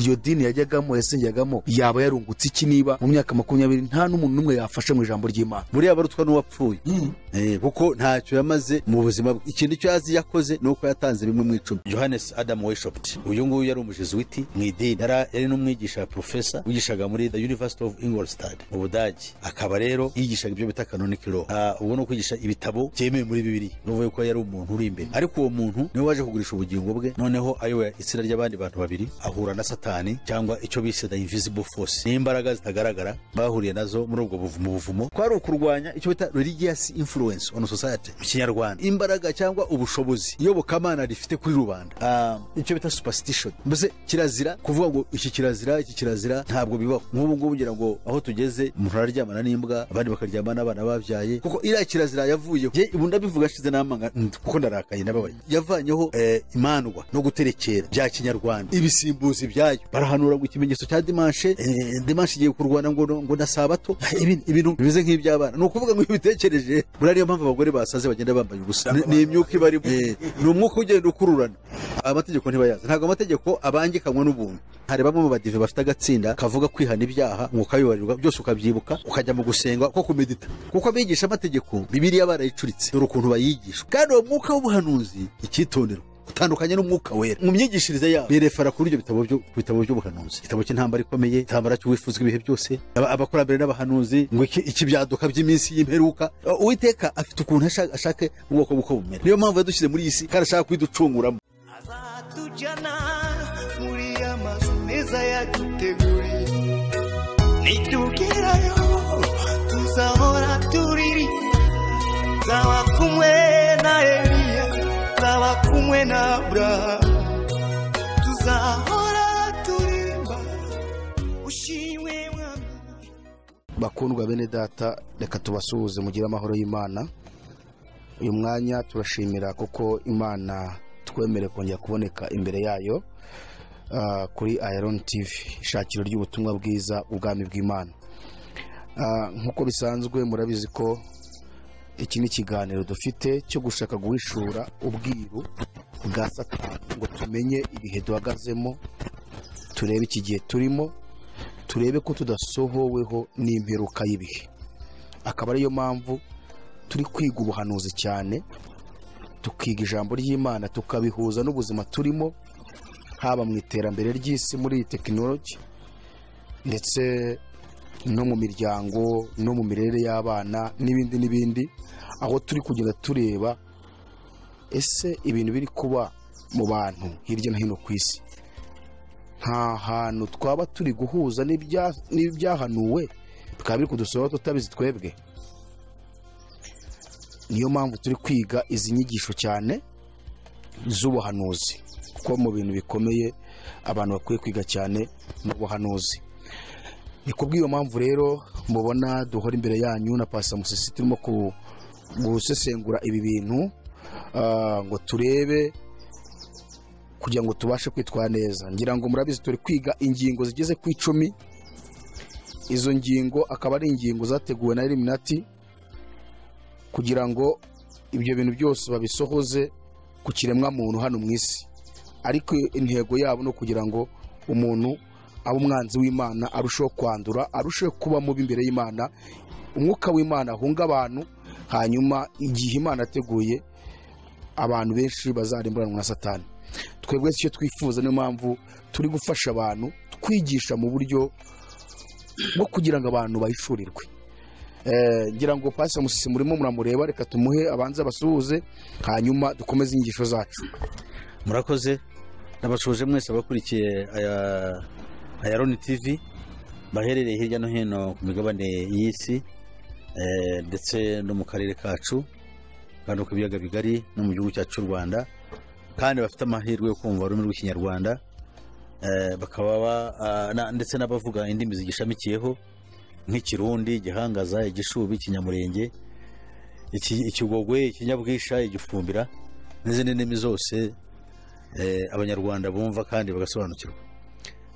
iyo dini yajyagamo yasengegamo yaba yarungutse iki niba mu myaka makumyabiri nta n'umuntu n'umwe yafashe mu ijambo ry'imana buriya barutwa n'uwapfuye Eh, kuko ntacyo yamaze mu buzima bwe ikintu icyo azi yakoze ni uko yatanze bimwe mu icumi johannes adam weshoped uyu nguyu yari umujesuwiti mu idini Yara- yari n'umwigisha profesa wigishaga muri the university of ingolstadt mu budage akaba rero yigishaga ibyo bita canonic law Ah, ubu ni ukwigisha ibitabo byemewe muri bibiliya ni ukuvuga ko yari umuntu uri imbere ariko uwo muntu niwe waje kugurisha ubugingo bwe noneho ayoboye itsinda ry'abandi bantu babiri ahura na satani cyangwa icyo bise the invisible force n'imbaraga zitagaragara bahuriye nazo muri ubwo buvumo buvumo kwari ukurwanya icyo bita religious influence on society mu kinyarwanda imbaraga cyangwa ubushobozi iyobokamana rifite kuri rubanda Ah, icyo bita superstition mbese kirazira kuvuga ngo iki kirazira iki kirazira ntabwo bibaho nk'ubu ngubu ngira ngo aho tugeze umuntu araryamana n'imbwa abandi bakaryamana n'abana babyaye kuko iriya kirazira yavuyeho je ubu ndabivuga ashize n'amanga nd- kuko narakaye ndababaye yavanyeho eh, imandwa no guterekera bya kinyarwanda ibisimbuzi byayo barahanura ngo ikimenyetso cya dimanshe eh, dimanshe igiye kurwana ngo no- ngo na sabato ibintu- ibintu bimeze nk'iby'abana ni ukuvuga ngo iyo ubitekereje buriya niyo mpamvu abagore basaze bagenda bambaye ubusa Ni- ni imyuka ibarimo Eh, ni umwuka ugenda ukururana amategeko ntibayazi ntabwo amategeko abangikanywa n'ubuntu hari bamwe mu badive bafite agatsinda kavuga kwihana ibyaha ngo ukabibarirwa byose ukabyibuka ukajya mu gusenga ko kumedita kuko abigisha amategeko bibiriya barayicuritse dore ukuntu bayigisha kandi uwo mwuka w'ubuhanuzi icyitonderwa utandukanye n'umwuka wera mu myigishirize yabo birefera kuri ibyo bitabo byo ku bitabo by'ubuhanuzi igitabo cy'intambara ikomeye igitambara cy'uwifuza ibihe byose aba- abakurambere n'abahanuzi ngo iki ikibyaduka by'iminsi y'imperuka uwiteka afite ukuntu ashaka ashaka ubwoko buko bumera niyo mpamvu yadushyize muri iyi si kandi ashaka kuyiducunguramo azatujyana muri ya mazu meza yaduteguriye nitugerayo tuzahora tuririza nzaba kumwe na eliya nzaba kumwe na aburahamu tuzahora turimba ushimwe mwami bakundwa bene data reka tubasuhuze mugire amahoro y'imana uyu mwanya turashimira kuko imana twemereye kongera kuboneka imbere yayo ah, kuri iron tv ishakiro ry'ubutumwa bwiza ubwami bw'imana Ah, nk'uko bisanzwe murabizi ko iki ni ikiganiro dufite cyo gushaka guhishura ubwiru bwa satani ngo tumenye ibihe duhagazemo turebe iki gihe turimo turebe ko tudasohoweho n'imperuka y'ibihe akaba ariyo mpamvu turi kwiga ubuhanuzi cyane tukiga ijambo ry'imana tukabihuza n'ubuzima turimo haba mu iterambere ry'isi muri iyi tekinoloji ndetse no mu miryango no mu mirere y'abana n'ibindi n'ibindi aho turi kugenda tureba ese ibintu biri kuba mu bantu hirya no hino ku isi nta hantu twaba turi guhuza n'ibya- n'ibyahanuwe bikaba biri kudusohora tutabizi twebwe niyo mpamvu turi kwiga izi nyigisho cyane z'ubuhanuzi kuko mu bintu bikomeye abantu bakwiye kwiga cyane ni ubuhanuzi ni kubw'iyo mpamvu rero mubona duhora imbere yanyu na pasa musisi turimo ku- gusesengura ibi bintu ah, ngo turebe kugira ngo tubashe kwitwara neza ngira ngo murabizi turi kwiga ingingo zigeze ku icumi izo ngingo akaba ari ingingo zateguwe na eliminati kugira ngo ibyo bintu byose babisohoze ku kiremwa muntu hano mu isi ariko intego yabo ni ukugira ngo umuntu abe umwanzi w'imana arusheho kwandura arusheho kuba mubi imbere y'imana umwuka w'imana ahunga abantu hanyuma igihe imana ateguye abantu benshi bazarimburanwa na satani twebwe icyo twifuza niyo mpamvu turi gufasha abantu twigisha mu buryo bwo kugira ngo abantu bahishurirwe Eh, ngira ngo pasi musisi murimo muramureba reka tumuhe abanze abasuhuze hanyuma dukomeze inyigisho zacu murakoze ndabashuje mwese abakurikiye aya ayaroni tv baherereye hirya no hino ku migabane y'isi eh, ndetse no mu karere kacu kandi ku biyaga bigari no mu gihugu cyacu cy'u rwanda kandi bafite amahirwe yo kumva ururimi rw'ikinyarwanda eh, bakaba ba- ah, na- ndetse n'abavuga indimi zigishamikiyeho nk'ikirundi igihangaza igishubi ikinyamurenge iki- ikigogwe ikinyabwisha igifumbira n'izindi ndimi zose eh, abanyarwanda bumva kandi bagasobanukirwa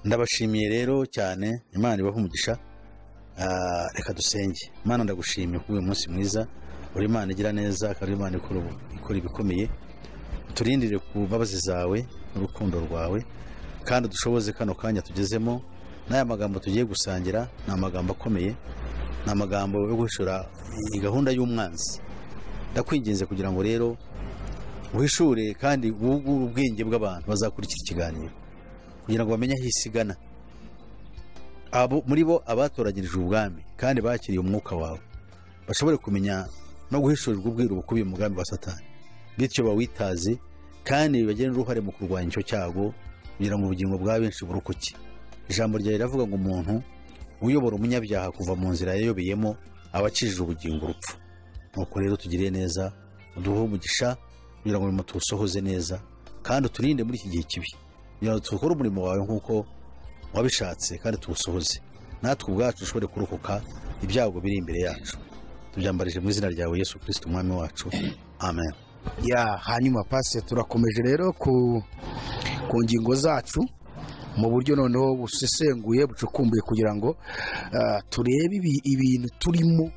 ndabashimiye rero cyane imana ibaha umugisha Ah, reka dusenge imana ndagushimiye kuri uyu munsi mwiza uri imana igira neza kandi imana ikora ubu- ikora ibikomeye uturindire ku mbabazi zawe n'urukundo rwawe kandi dushoboze kano kanya tugezemo n'aya magambo tugiye gusangira ni amagambo akomeye ni amagambo yo guhishura iyi gahunda y'umwanzi ndakwinginze kugira ngo rero uhishure kandi wugure ubwenge bw'abantu bazakurikira ikiganiro kugira ngo bamenye aho isi igana abo muri bo abatoranyirijwe ubwami kandi bakiriye umwuka wawe bashobore kumenya no guhishurirwa ubwiru bukubiye mu mugambi wa satani bityo bawitaze kandi bagire n'uruhare mu kurwanya icyo cyago kugira ngo ubugingo bwa benshi burokoke ijambo ryawe riravuga ngo umuntu uyobora umunyabyaha kuva mu nzira yayobeyemo aba akijije ubugingo urupfu nuko rero tugirire neza uduhe umugisha kugira ngo umurimo tuwusohoze neza kandi uturinde muri iki gihe kibi kugira ngo tukore umurimo wawe nk'uko wabishatse kandi tuwusohoze natwe ubwacu dushobore kurokoka ibyago biri imbere yacu tubyambarije mu izina ryawe yesu kirisiti umwami wacu amen ya hanyuma pasi turakomeje rero ku ku ngingo zacu mu buryo noneho busesenguye bucukumbuye kugira ngo ah, turebe ibi- ibintu turimo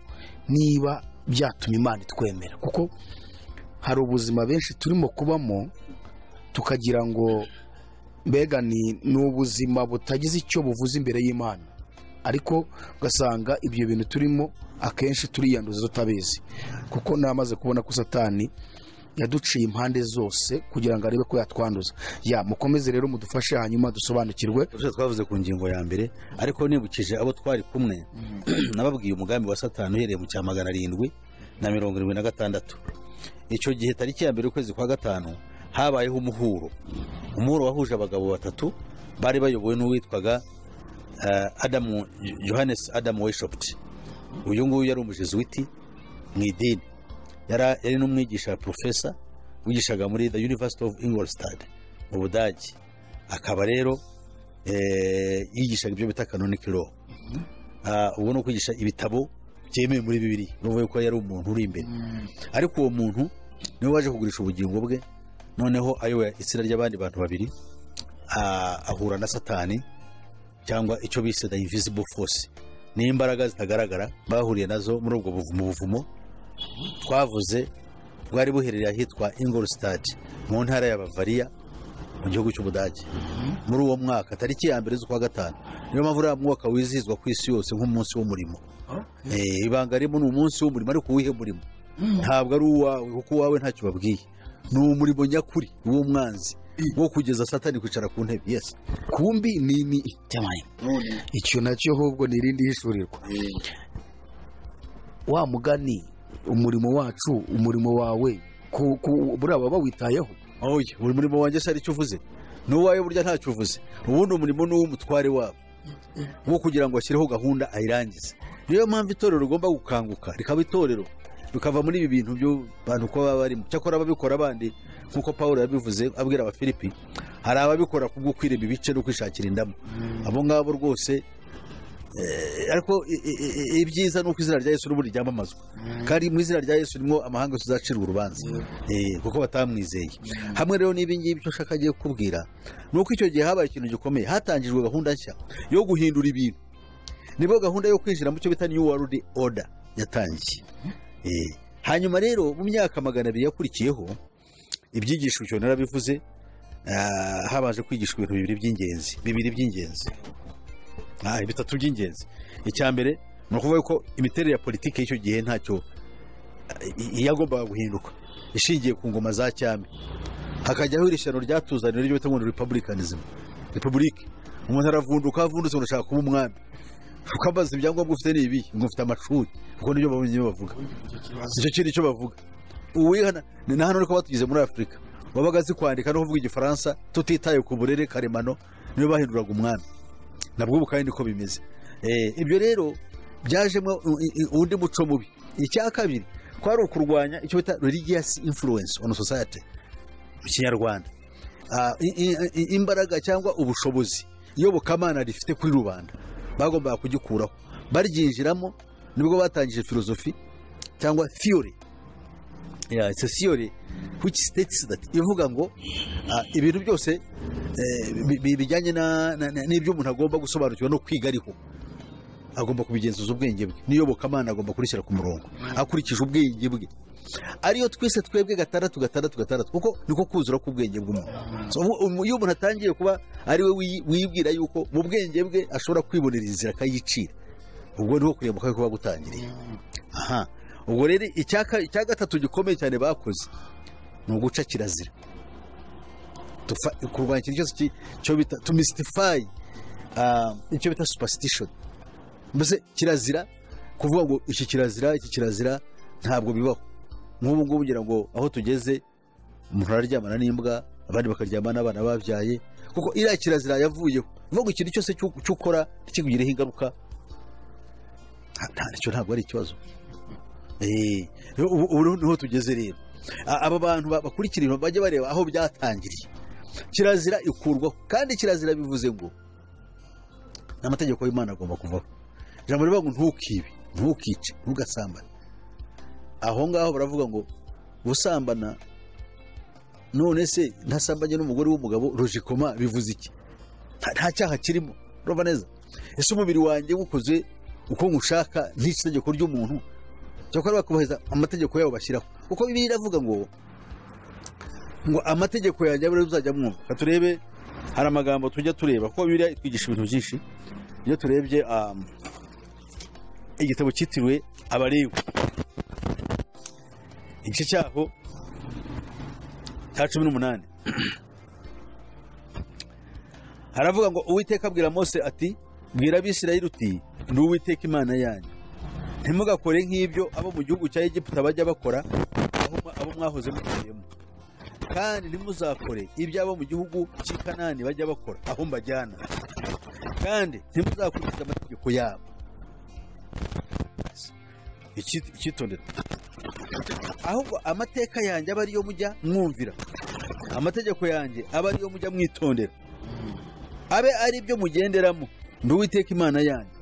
niba byatuma imana itwemera kuko hari ubuzima benshi turimo kubamo tukagira ngo mbega ni ni ubuzima butagize icyo buvuze imbere y'imana ariko ugasanga ibyo bintu turimo akenshi turiyanduza tutabizi kuko namaze kubona ko satani yaduciye impande zose kugira ngo arebe ko yatwanduza ya mukomeze rero mudufashe hanyuma dusobanukirwe Ubusanzwe twavuze ku ngingo ya mbere ariko nibukije abo twari kumwe nababwiye umugambi wa satani uhereye mu cya magana arindwi na mirongo irindwi na gatandatu icyo gihe tariki ya mbere ukwezi kwa gatanu habayeho umuhuro umuhuro wahuje abagabo batatu bari bayobowe n'uwitwaga eh, adamu yohanesi adamu weshopti uyu nguyu yari umujesuwiti mu idini yari yari n'umwigisha porofesa wigishaga muri the university of ingolstadt mu budage akaba rero eh, yigishaga ibyo bita canonical law Ah, ubwo ni ukwigisha ibitabo byemewe muri bibiri nuvuga ko yari umuntu uri imbere ariko uwo muntu niwe waje kugurisha ubugingo bwe noneho ayoboye itsinda ry'abandi bantu babiri ah, ahura na satani cyangwa icyo bise the invisible force ni imbaraga zitagaragara bahuriye nazo muri ubwo buvumo buvumo twavuze bwari buherereye ahitwa ingolstadt mu ntara ya bavariya mu gihugu cy'ubudage muri uwo mwaka tariki ya mbere z'ukwa gatanu niyo mpamvu uriya mwaka wizihizwa ku isi yose nk'umunsi w'umurimo Eh, ibanga ririmo ni umunsi w'umurimo ariko uwihe murimo ntabwo ari uwawe kuko uwawe ntacyo babwiye ni umurimo nyakuri w'umwanzi wo kugeza satani kwicara ku ntebe yesi kumbi ni ni cyamaye icyo nacyo ahubwo ni irindi hishurirwa wa mugani umurimo wacu umurimo wawe ku- ku- buriya baba bawitayeho oya buri murimo wanjye se hari icyo uvuze n'uwawe burya ntacyo uvuze ubundi umurimo ni uw'umutware wabo wo kugira ngo ashyireho gahunda ayirangize niyo mpamvu itorero rigomba gukanguka rikaba itorero bikava muri ibi bintu by'abantu kuba baba barimo cyakora ababikora abandi nk'uko paul yabivuze abwira abafilipi hari ababikora kubwo kwirema ibice no kwishakira indamo abo ngabo rwose eh, ariko i- i- i- ibyiza ni uko izina rya yesu n'ubundi ryamamazwa kandi mu izina rya yesu nimwo amahanga tuzacirwa urubanza Eh, kuko batamwizeye hamwe rero n'ibi ngibi icyo nshaka agiye kukubwira ni uko icyo gihe habaye ikintu gikomeye hatangijwe gahunda nshya yo guhindura ibintu nibo gahunda yo kwinjira mu cyo bita new world order yatangiye Eh, hanyuma rero mu myaka magana abiri yakurikiyeho ibyigisho icyo narabivuze ah, habanje kwigishwa ibintu bibiri by'ingenzi bibiri by'ingenzi Ah, bitatu by'ingenzi icya mbere ni ukuvuga ko imiterere ya politiki y'icyo gihe ntacyo i- i- yagombaga guhinduka ishingiye ku ngoma za cyami hakajyaho iri shyano ryatuzaniwe ryo bita ngo ni republicanism republike umuntu aravunduka avundutse ngo ashaka kuba umwami kuko amaze ibyangombwa ufite ni ibi ngo ufite amashuri kuko nibyo babonye bavuga nicyo kintu icyo bavuga uwihana ni na hano ariko batugize muri afurika wabaga azi kwandika no kuvuga igifaransa tutitaye ku burere karemano niyo bahinduraga umwami nabwo ubu kandi niko bimeze Eh, ibyo rero byajemo u- i- i- undi muco mubi icya kabiri kwari ukurwanya icyo bita religious influence on society mu kinyarwanda Ah, i- i- i- imbaraga cyangwa ubushobozi iyobokamana rifite kuri rubanda bagombaga kugikuraho baryinjiramo nibwo batangije filozofi cyangwa theory yeah, it's a theory which states that ivuga ngo ah, ibintu byose eh, bi- bi- bijyanye na- na- na- n'ibyo umuntu agomba gusobanukirwa no kwiga ariho agomba kubigenzuza ubwenge bwe n'iyobokamana agomba kurishyira ku murongo akurikije ubwenge bwe ariyo twise twebwe gatandatu gatandatu gatandatu kuko niko kuzura k'ubwenge bw'umuntu So, ubu- ubu- iyo umuntu atangiye kuba ari we wiyi- wibwira yuko mu bwenge bwe ashobora kwibonera inzira akayicira ubwo niho kurimbuka kuba gutangiriye aha ubwo rero icya ka- icya gatatu gikomeye cyane bakoze ni uguca kirazira Tufa- kurwanya ikintu cyose ki- cyo bita to mystify ah, icyo bita superstition mbese kirazira kuvuga ngo iki kirazira iki kirazira ntabwo bibaho nk'ubu ngubu ugira ngo aho tugeze umuntu araryamana n'imbwa abandi bakaryamana n'abana babyaye kuko iriya kirazira yavuyeho uvuga ngo ikintu cyose cy'u- cy'ukora ntikikugireho ingaruka nta- nta- nicyo ntabwo ari ikibazo Eh, rero ubu ubu rero niho tugeze rero A- aba bantu ba- bakurikira ibintu bajya bareba aho byatangiriye kirazira ikurwaho kandi kirazira bivuze ngo ni amategeko y'imana agomba kuvaho ijambo rivuga ngo ntukibe ntukice ntugasambane aho ngaho baravuga ngo gusambana none se ntasambanye n'umugore w'umugabo rojikoma bivuze iki Nta- nta cyaha kirimo urumva neza ese umubiri wanjye wukoze uko nywushaka ntica itegeko ry'umuntu cyakora bakubahiriza amategeko yabo bashyiraho kuko bibiliya iravuga ngo ngo amategeko yanjye abe ariyo muzajya mwumva reka turebe hari amagambo tujya tureba kuko bibiliya itwigisha ibintu byinshi iyo turebye um, igitabo cyitiriwe abarebu igice cyaho cya cumi n'umunani haravuga ngo uwiteka abwira mose ati bwira abisirayeli uti ndi uwiteka imana yanyu ntimugakore nk'ibyo abo mu gihugu cya egiputa bajya bakora aho mwa- abo mwahoze mutuyemo kandi ntimuzakore ibyo abo mu gihugu cy'i kanani bajya bakora aho mbajyana kandi ntimuzakurikiza amategeko yabo Iki- icyitondere ahubwo amateka yanjye aba ariyo mujya mwumvira amategeko yanjye aba ariyo mujya mwitondera abe ari byo mugenderamo ndi uwiteka imana yanyu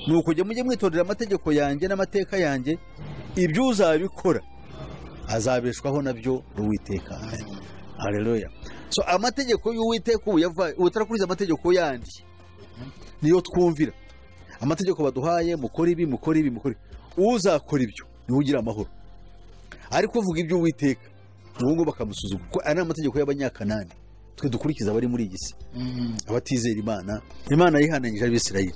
ni ukujya mujye mwitondera amategeko yanjye n'amateka yanjye ibyo uzabikora azabeshwaho nabyo n'uwiteka hareruya so amategeko y'uwiteka ubu yava- utarakurikiza amategeko yandi niyo twumvira amategeko baduhaye mukora ibi mukora ibi mukora ibi. uzakora ibyo niwe ugira amahoro ariko uvuga ibyo uwiteka ubu ngubu bakamusuzuma kuko aya ni amategeko y'abanyakanani twe dukurikiza abari muri iyi si abatizera imana imana yihanangije abisirayeli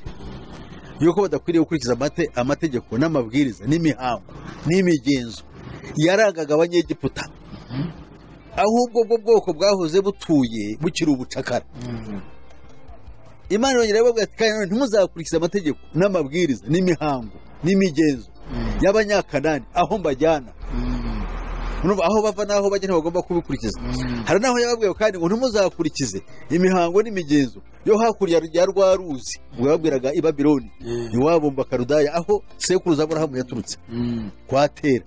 yuko badakwiriye gukurikiza amate- amategeko n'amabwiriza n'imihango n'imigenzo yarangaga abanyegiputa ahubwo ubwo bwoko bwahoze butuye bukiri ubucakara imana yongera ibabwira ati kandi none ntimuzakurikize amategeko n'amabwiriza n'imihango n'imigenzo y'abanyakanani aho mbajyana Urumva, aho bava n'aho bajya ntibagomba kubikurikiza hari n'aho yababwiye kandi ngo ntimuzakurikize imihango n'imigenzo yo hakurya ya rwa ruzi ubwo yababwiraga i babironi iwabo mu bakarudaya aho sekuruza aburahamu yaturutse kwa tera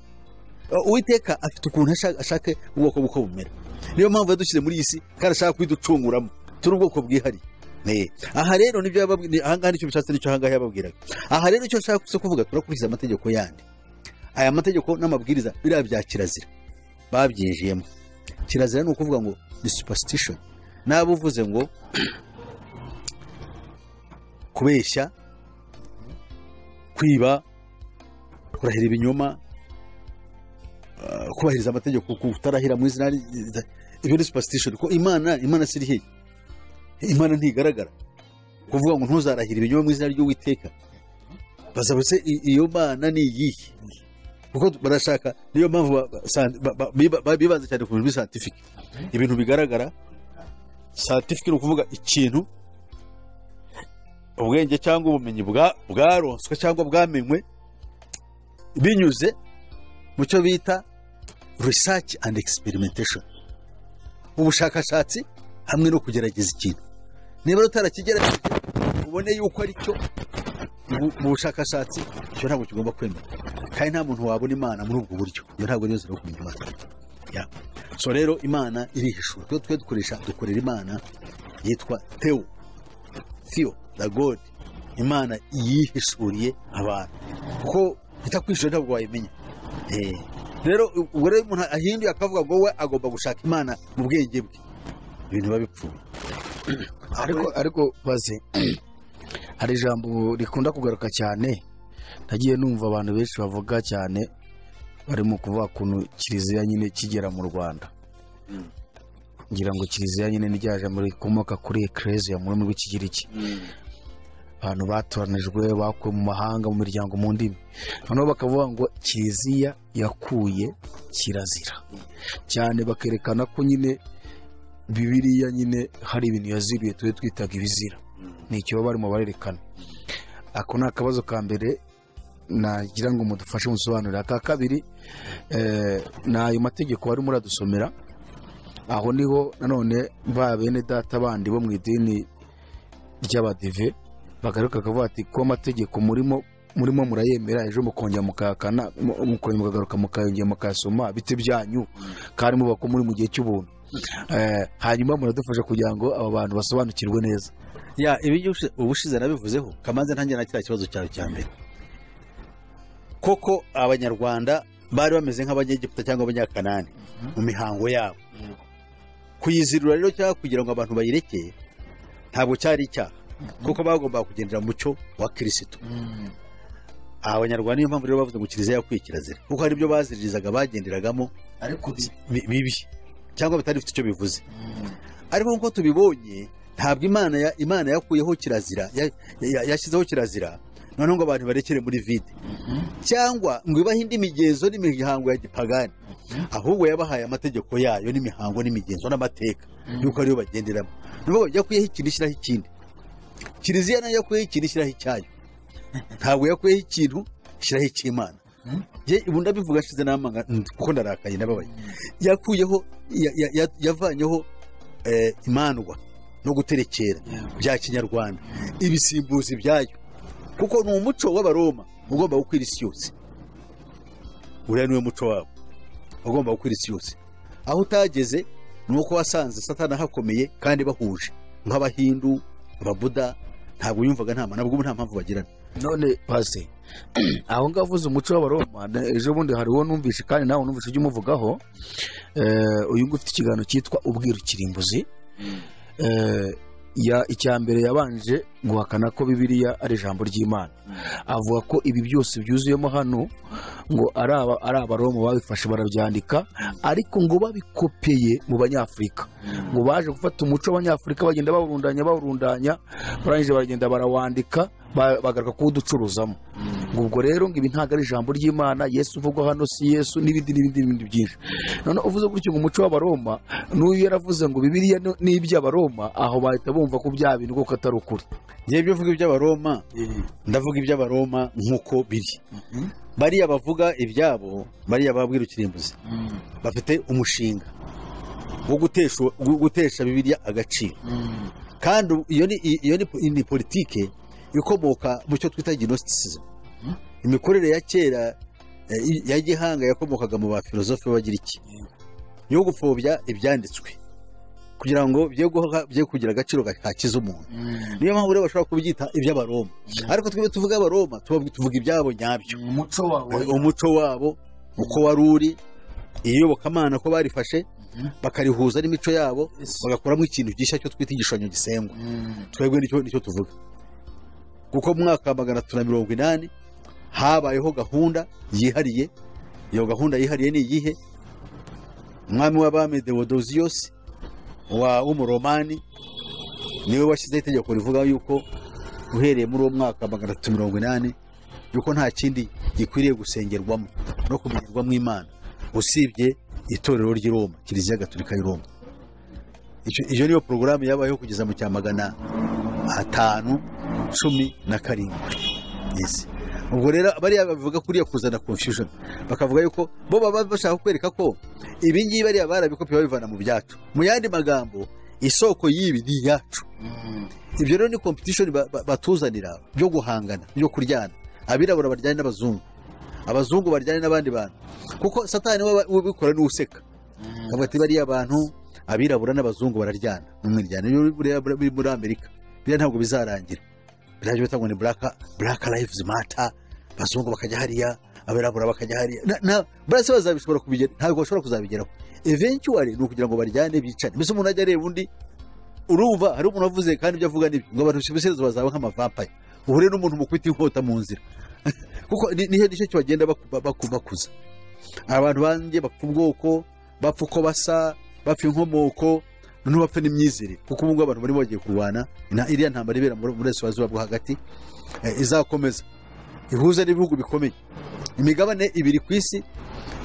uwiteka afite ukuntu ashaka- ashaka ubwoko buko bumera niyo mpamvu yadushyize muri iyi si kandi ashaka kuyiducunguramo turi ubwoko bwihariye Eh, aha rero nibyo yababwiye ni- aha ngaha nicyo bishatse nicyo aha ngaha yababwiraga aha rero icyo nshaka gusa kuvuga turakurikiza amategeko yandi aya mategeko n'amabwiriza biriya bya kirazira babyinjiyemo kirazira ni ukuvuga ngo ni superstition naba uvuze ngo kubeshya kwiba kurahira ibinyoma ah, kubahiriza amategeko kutarahira mu izina ry- ibyo ni superstition ko imana imana si irihe imana ntigaragara kuvuga ngo ntuzarahira ibinyoma mu izina ry'uwiteka bazabutse iyo mana ni iyihe kuko barashaka niyo mpamvu ba- ba- sa- ba- ba- biba- ba- bibanza cyane ku bintu bisantifike ibintu bigaragara santifike ni ukuvuga ikintu ubwenge cyangwa ubumenyi bwa- bwaronswe cyangwa bwamenywe binyuze mu cyo bita research and experimentation ubushakashatsi hamwe no kugerageza ikintu niba utarakigerageje ubone yuko ari cyo mu- mu bushakashatsi icyo ntabwo kigomba kwemera kandi nta muntu wabona imana muri ubwo buryo iyo ntabwo ariyo nzira yo kumenya imana Ya. so rero imana irihishura twe twe dukoresha dukorera imana yitwa tewo theo the god imana yihishuriye abantu kuko itakwishyura ntabwo wayimenya Eh. rero ubwo rero umuntu ahinduye akavuga ngo we agomba gushaka imana mu bwenge bwe ibintu biba bipfuye ariko ariko baze hari ijambo rikunda kugaruka cyane nagiye numva abantu benshi bavuga cyane barimo kuvuga kuntu kiliziya nyine kigera mu rwanda ngira ngo kiliziya nyine niryaje muri rikomoka kuri ekereziya mu rurimi rw'ikigiriki abantu batoranijwe bakuwe mu mahanga mu miryango mu ndimi noneho bakavuga ngo kiliziya yakuye kirazira cyane bakerekana ko nyine bibiriya nyine hari ibintu yaziriye tube twitaga ibizira ni icyo barimo barerekana ako ni akabazo ka mbere nagira ngo mudufashe musobanurire aka kabiri eh, ni ayo mategeko barimo muradusomera aho niho nanone ba bene data bandi bo mu idini ry'abadive bagaruka bakavuga ati ko amategeko murimo murimo murayemera ejo mukongera mukayakana mu- mukongera mukagaruka mukayongera mukayasoma biti byanyu kandi muba ko muri mu gihe cy'ubuntu Eh, hanyuma muradufasha kugira ngo abo bantu basobanukirwe neza ya ibyo ubushize nabivuzeho kamanze ntange na kiriya kibazo cyawe cya mbere koko abanyarwanda bari bameze nk'abanyegiputa cyangwa abanyakanani mu mihango yabo kuyizirura rero cyangwa kugira ngo abantu bayirekeye ntabwo cyari icyaha kuko bagombaga kugendera mu mucyo wa kirisitu abanyarwanda niyo mpamvu rero bavuze ngo kiliziya yakwiye kirazira kuko hari ibyo baziririzaga bagenderagamo ariko bi- bibi cyangwa bitari bifite icyo bivuze ariko nk'uko tubibonye ntabwo imana ya- imana yakuyeho kirazira ya- ya- yashyizeho kirazira noneho ngo abantu barekere muri vide cyangwa ngo ibahe indi migenzo n'imihango ya gipagani ahubwo yabahaye amategeko yayo n'imihango n'imigenzo n'amateka y'uko ariyo bagenderamo ni ukuvuga ngo yakuyeho ikintu ishyiraho ikindi kiliziya nayo yakuyeho ikintu ishyiraho icyayo ntabwo yakuyeho ikintu ishyiraho icy'imana ye ubu ndabivuga ashize n'amanga mm, kuko ndarakaye ndababaye yakuyeho ya- ya- ya- yavanyeho eh, imandwa no guterekera bya kinyarwanda ibisimbuzi byayo kuko ni umuco w'abaroma ugomba gukwira isi yose uriya niwe muco wabo ugomba gukwira isi yose aho utageze ni uko wasanze satana hakomeye kandi bahuje nk'abahindu ababuda ntabwo yumvaga nta nabwo ubu nta mpamvu bagirana none pasi aho ngaho uvuze umuco w'abaroma na- ejo bundi hari uwo numvise kandi nawe numvise ujya umuvugaho Eh, uyu nguyu ufite ikiganiro cyitwa ubwiru kirimbuzi Eh, ya- icya mbere yabanje guhakana ko bibiliya ari ijambo ry'imana avuga ko ibi byose byuzuyemo hano ngo ari aba- ari abaroma babifashe barabyandika ariko ngo babikopeye mu banyafurika ngo baje gufata umuco w'abanyafurika bagenda bawurundanya bawurundanya barangije baragenda barawandika ba- bagaruka kuwuducuruzamo ngo ubwo rero ngo ibi ntabwo ari ijambo ry'imana yesu uvugwa hano si yesu n'ibindi n'ibindi n'ibindi byinshi noneho uvuze gutyo ngo umuco w'abaroma n'uyu yaravuze ngo bibiriya ni- ni iby'abaroma aho bahita bumva ko bya bintu kuko atari ukuri yewe ibyo mvuga iby'abaroma ndavuga iby'abaroma nk'uko biri bariya bavuga ibyabo bariya babwira ikirimbuzi bafite umushinga wo gutesha wo gutesha bibiliya agaciro kandi iyo ni iyo ni po- ni politike ikomoka mu cyo twita ginositisizimu imikorere ya kera eh, i- ya gihanga yakomokaga mu bafilozofe bagira iki yo gupfobya ibyanditswe kugira ngo bye guha- bye kugira agaciro gakiza umuntu niyo mpamvu rero bashobora kubyita iby'abaroma ariko twebwe tuvuga abaroma tuba- tuvuga ibyabo nyabyo umuco umuco wabo uko wari uri iyobokamana ko barifashe bakarihuza n'imico yabo bagakoramo ikintu gishya cyo twita igishushanyo gisengwa twebwe nicyo nicyo tuvuga kuko mu mwaka wa magana tatu na mirongo inani habayeho gahunda yihariye iyo gahunda yihariye ni iyihe umwami w'abami dewodoziyosi wa w'umuromani niwe washyizeho itegeko rivuga yuko uhereye muri uwo mwaka wa magana atatu mirongo inani yuko nta kindi gikwiriye gusengerwamo no kumenyerwamo imana usibye itorero ry'i Roma kiliziya gatolika y'i Roma Icyo- iyo niyo porogaramu yabayeho kugeza mu cyamagana atanu cumi na karindwi Yes. ubwo rero bariya bavuga kuriya kuzana confusion bakavuga yuko bo baba bashaka kwereka ko ibi ngibi bariya barabikopi babivana mu byacu mu yandi magambo isoko y'ibi ni iyacu ibyo rero ni competition ba- ba- batuzanira byo guhangana byo kuryana abirabura baryana n'abazungu abazungu baryana n'abandi bantu kuko satani we ubikora niwe useka avuga ati bariya bantu abirabura n'abazungu bararyana mu mwiryana Niyo buriya buri- buri muri amerika biriya ntabwo bizarangira birajya bitangwa ni black black lives matter abazungu bakajya hariya abirabura bakajya hariya na, na barase bazabishobora kubigera ntabwo bashobora kuzabigeraho eventually ni ukugira ngo baryane bicane mbese umuntu ajya areba undi urumva hari umuntu wavuze kandi ibyo avuga nibyo ngo abantu bishimisezo bazaba nk'amavampaye uhure n'umuntu mukubita inkota mu nzira kuko ni- nihe nicyo bagenda baku- baku- bakuza abantu banjye bapfa ubwoko bapfa uko basa bapfa inkomoko noneho bapfa n'imyizerere kuko ubu ngubu abantu barimo bagiye kurwana na iriya ntambara ibera muri burasirazuba bwo hagati eh, izakomeza ihuza n'ibihugu bikomeye imigabane ibiri ku isi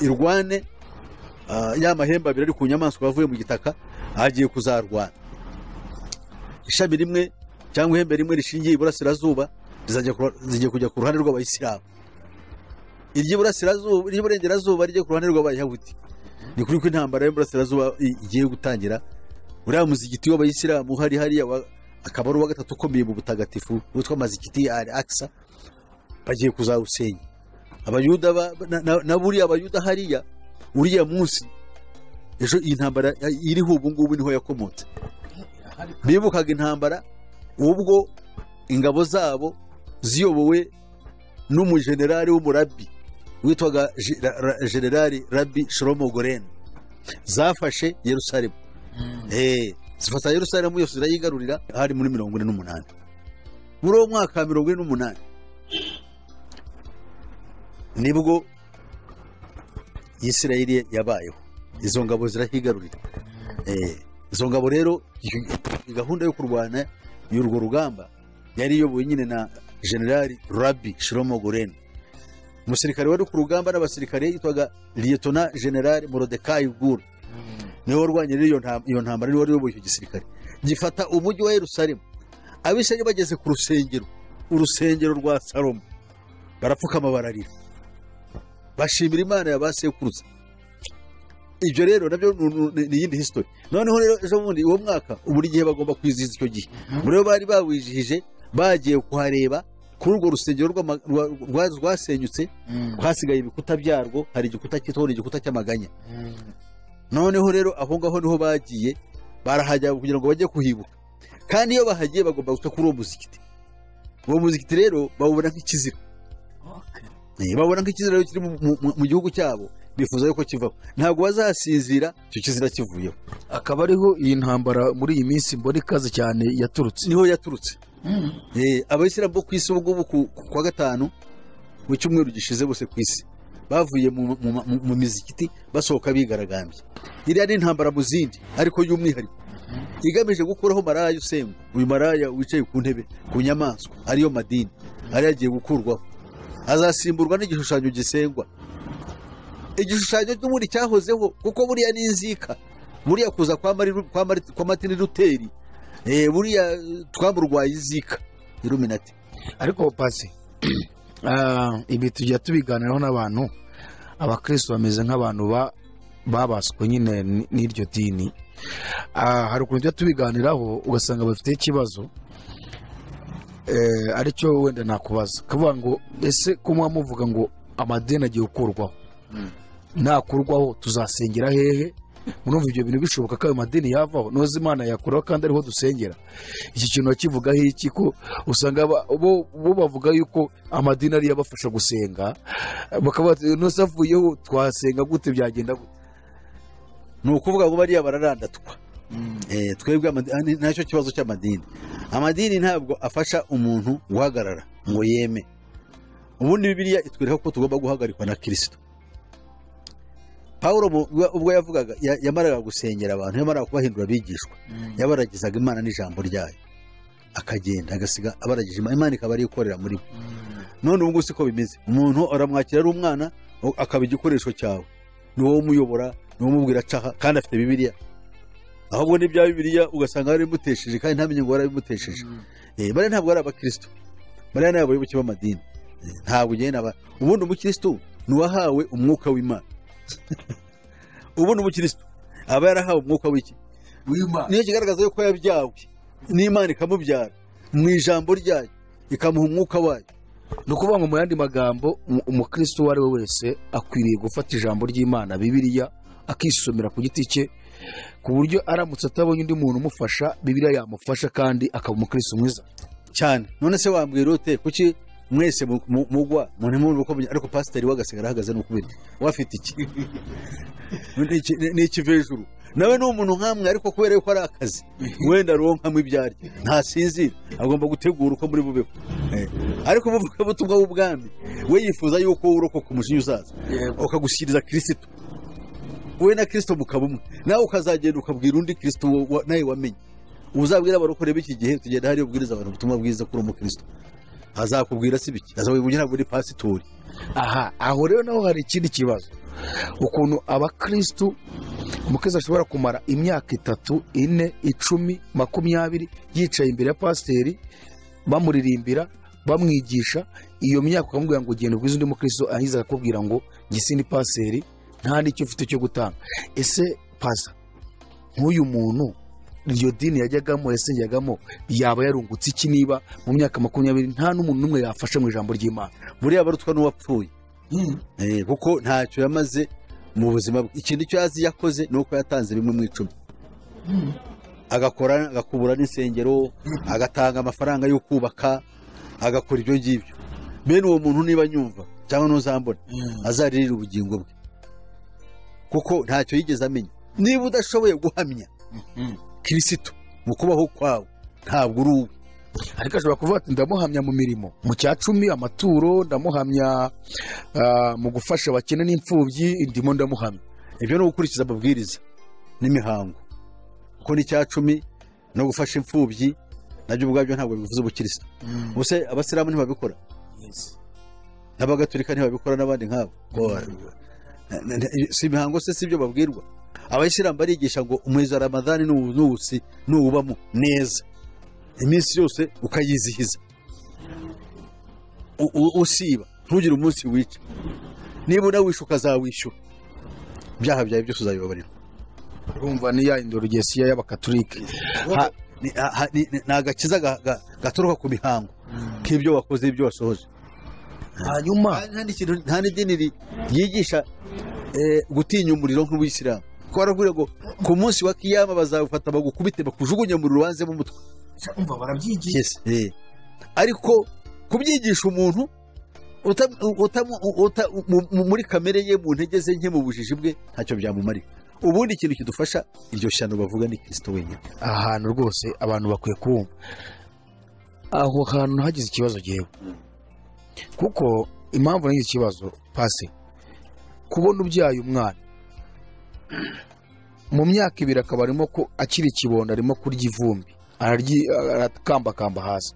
irwane ah, ya mahembe abiri ari ku nyamaswa yavuye mu gitaka agiye kuzarwana ishami rimwe cyangwa ihembe rimwe rishingiye iburasirazuba rizajya ku- rigiye kujya ku ruhande rw'abayisilamu iry'iburasirazuba iry'iburengerazuba rijya ku ruhande rw'abayahudi ni kuri ko intambara y'uburasirazuba i- igiye gutangira uriya muzigiti w'abayisilamu hari hariya wa- akaba ari uwa gatatu ukomeye mu butagatifu witwa mazigiti ya akisa bagiye kuzawusenya abayuda ba- na- na- na buriya abayuda hariya uriya munsi ejo iyi ntambara iriho ubu ngubu niho yakomotse bibukaga intambara ubwo ingabo zabo ziyobowe n'umujenerali w'umurabbi witwaga Je- Ra- Ra- generali rabi shoromo goreni zafashe yerusalemu Eh, zifata yerusalemu yose zirayigarurira hari muri mirongo ine n'umunani muri uwo mwaka wa mirongo ine n'umunani nibwo isirayeli yabayeho izo ngabo zirahigarurira Eh, izo ngabo rero iyi gahunda yo kurwana y'urwo rugamba yari iyobowe nyine na generali rabi shiromo goreni umusirikare wari ku rugamba n'abasirikare yitwaga liyetona generali morodekayi gura niwe warwanye rero iyo ntam- iyo ntambara niwe wari uyoboye icyo gisirikare gifata umujyi wa yerusalemu abisirayeli bageze ku rusengero urusengero rwa salomo barapfukama bararira bashimira imana ya ba sekuruza ibyo rero nabyo ni- ni ni iyindi history noneho rero ejo bundi uwo mwaka buri gihe bagomba kwizihiza icyo gihe muri bo bari bawizihije bagiye kuhareba kuri urwo rusengero rw'ama- rwa- rwa- rwasenyutse hasigaye ibikuta byarwo hari igikuta cyitwa igikuta cy'amaganya noneho rero aho ngaho niho bagiye barahajya kugira ngo bajye kuhibuka kandi iyo bahagiye bagomba guca kuri uwo muzikiti uwo muzikiti rero bawubona nk'ikizira Eh, babona nk'ikizira rero kiri mu- mu- mu gihugu cyabo bifuza yuko kivaho ntabwo bazasinzira icyo kizira kivuyeho akaba ariho iyi ntambara muri iyi minsi mbona ikaze cyane yaturutse niho yaturutse Eh, abayisilamu bo ku isi ubu ngubu ku ku kwa gatanu mu cyumweru gishize bose ku isi bavuye mu- mu- mu mu mizikiti basohoka bigaragambye iriya ni intambara mu zindi ariko y'umwihariko igamije gukuraho maraya usengwa uyu maraya wicaye ku ntebe ku nyamaswa ariyo madini ariyo agiye gukurwaho azasimburwa n'igishushanyo gisengwa igishushanyo n'ubundi cyahozeho kuko buriya ni inzika buriya kuza kwa Mari- kwa Mari- kwa matini ruteri Eh, buriya twamurwaye izika iruminati ariko pasi ah, ibi tujya tubiganiraho n'abantu abakristo bameze nk'abantu ba- babaswe nyine n- n'iryo dini Ah, hari ukuntu tujya tubiganiraho ugasanga bafite ikibazo Eh, aricyo wenda nakubaza kavuga ngo ese ko muba muvuga ngo amadini agiye gukurwaho nakurwaho tuzasengera hehe murumva ibyo bintu bishoboka ko ayo madini yavaho noza imana yakuraho kandi ariho dusengera iki kintu bakivugaho iki ko usanga aba- bo bo bavuga yuko amadini ariyo abafasha gusenga bakaba bati, "Nose avuyeho twasenga gute byagenda gute ni ukuvuga ngo bariya bararandatwa Eh, twebwe amadi- ah, ni- nacyo kibazo cy'amadini amadini ntabwo afasha umuntu guhagarara ngo yeme ubundi bibiliya itwereka ko tugomba guhagarikwa na kirisito pawulo mu- ubwo- ubwo yavugaga ya- yamaraga gusengera abantu yamaraga kubahindura abigishwa yabaragizaga imana n'ijambo ryayo akagenda agasiga abaragije Imana- imana ikaba ariyo ikorera muri bo none ubu ngubu si ko bimeze umuntu aramwakira ari umwana o- akaba igikoresho cyawe ni wowe umuyobora ni wowe umubwira acaha kandi afite bibiliya ahubwo n'ibya bibiliya ugasanga warabimutesheje kandi ntamenye ngo warabimutesheje Eh, bariya ntabwo ari abakristo bariya ni abayoboke b'amadini Eh, ntabwo ugenda aba ubundi umukristo ni uwahawe umwuka w'imana ubundi umukristo aba yarahawe umwuka w'iki niyo kigaragaza yuko yabyawe n'imana ikamubyara mu ijambo ryayo ikamuha umwuka wayo ni ukuvuga ngo mu yandi magambo umu- umukristo uwo ari we wese akwiriye gufata ijambo ry'imana bibiliya akisomera ku giti cye ku buryo aramutse atabonye undi muntu umufasha bibiliya yamufasha kandi akaba umukristo mwiza cyane none se wambwira ute kuki mwese mu- mu- mugwa muntimurire uko munya- ariko pasiteri wagasigara ahagaze n'ukubita we afite iki Ni iki- ni- ni ikivejuru nawe ni umuntu nkamwe ariko kubera yuko ari akazi wenda aronkamo ibyo arya ntasinzira agomba gutegura uko muri bubeho Eh, ariko umuvugabutumwa w'ubwami we yifuza yuko urokoka umujinya uzaza ukagushyikiriza kirisitu wowe na kirisito mukaba umwe nawe ukazagenda ukabwira undi kirisito wa- wa- nawe wamenye uzabwira abarokore b'iki gihe tugenda hariyo ubwiriza abantu ubutumwa bwiza kuri umukirisito azakubwira si biki azabibwira ntabwo uri pasitori aha aho rero naho hari ikindi kibazo ukuntu abakirisitu umukristo ashobora kumara imyaka itatu ine icumi makumyabiri yicaye imbere ya pasiteri bamuririmbira bamwigisha iyo myaka ukamubwira ngo ugenda ubwize undi mukristo arangiza akakubwira ngo gisindi pasiteri nta n'icyo ufite cyo gutanga ese pasa nk'uyu muntu iryo dini yajyagamo yasengeragamo yaba yarungutse iki niba mu myaka makumyabiri nta n'umuntu n'umwe yafashe mu ijambo ry'imana buriya barutwa n'uwapfuye Eh, kuko ntacyo yamaze mu buzima bwe ikintu icyo azi yakoze ni uko yatanze bimwe mu icumi agakora agakubura n'insengero agatanga amafaranga yo kubaka agakora ibyo ngibyo bene uwo muntu niba anyumva cyangwa n'uzambona azaririra ubugingo bwe kuko ntacyo yigeze amenya niba udashoboye guhamya kirisito mu kubaho kwawe ntabwo uri uwe ariko ashobora kuvuga ati ndamuhamya mu mirimo mu cya cumi amaturo ndamuhamya ah, mu gufasha abakene n'imfubyi ndimo ndamuhamya ibyo ni ugukurikiza amabwiriza n'imihango kuko n'icya cumi no gufasha imfubyi nabyo ubwabyo ntabwo bivuze ubukirisitu ubuse abasilamu ntibabikora n'abagatolika ntibabikora n'abandi nkabo Na- na- na- si imihango se si ibyo babwirwa abayisilamu barigisha ngo umwezi wa ramadani nuwu- nuwusi nuwubamo neza iminsi yose ukayizihiza U- u- usiba ntugire umunsi wica niba unawishe ukazawishyura ibyaha byawe byose uzabibabarira urumva ni ya indorogesiya y'abakatolike Ha- ni- ha- ha- ni ni- ni agakiza ga- ga- gaturuka ku mihango k'ibyo wakoze ibyo wasohoje hanyuma nta n'ikintu- nta n'idini ri- ryigisha eh, gutinya umuriro nk'ubuyisilamu ko barakubwira ngo ku munsi wa kiyama bazawufata bagukubite bakujugunye mu rubanze mu mutwe umva barabyigiye Yes, eh. ariko kubyigisha umuntu utam- utam- uta- mu- mu- muri kamere ye mu ntege ze nke mu bujiji bwe ntacyo byamumarira ubundi ikintu kidufasha iryo shyano bavuga ni kirisito wenyine aha hantu rwose abantu bakwiye kuwumva aho hantu hagize ikibazo gihewe kuko impamvu nagize ikibazo pasi kubona ubyaye umwana mu myaka ibiri akaba arimo ko akiri ikibondo arimo kurya ivumbi araryi- arakambakamba hasi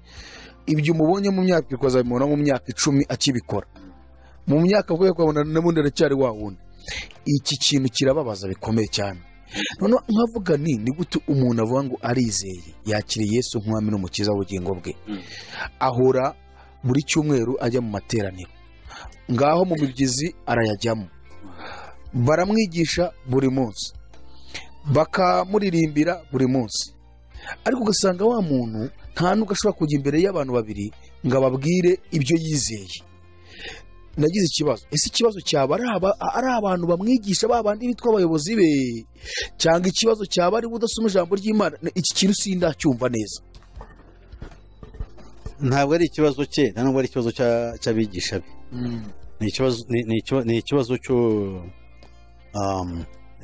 ibyo umubonye mu myaka ibiri ukazabimubona mu myaka icumi akibikora mu myaka avuye kwabona n'ubundi aracyari wa wundi iki kintu kirababaza bikomeye cyane noneho nkavuga nti ni gute umuntu avuga ngo arizeye yakiriye yesu nk'umwami n'umukiza w'ubugingo bwe ahora buri cyumweru ajya mu materaniro ngaho mu mibyizi arayajyamo baramwigisha buri munsi bakamuririmbira buri munsi ariko ugasanga wa muntu nta nubwo ashobora kujya imbere y'abantu babiri ngo ababwire ibyo yizeye nagize ikibazo ese ikibazo cyaba ari aba- ari abantu bamwigisha ba bandi bitwa abayobozi be cyangwa ikibazo cyaba ari we udasoma ijambo ry'imana iki kintu sindacyumva neza ntabwo ari ikibazo cye nta nubwo ari ikibazo cya- cy'abigisha be ni ikibazo ni- ni ikiba- ni ikibazo cyo, um,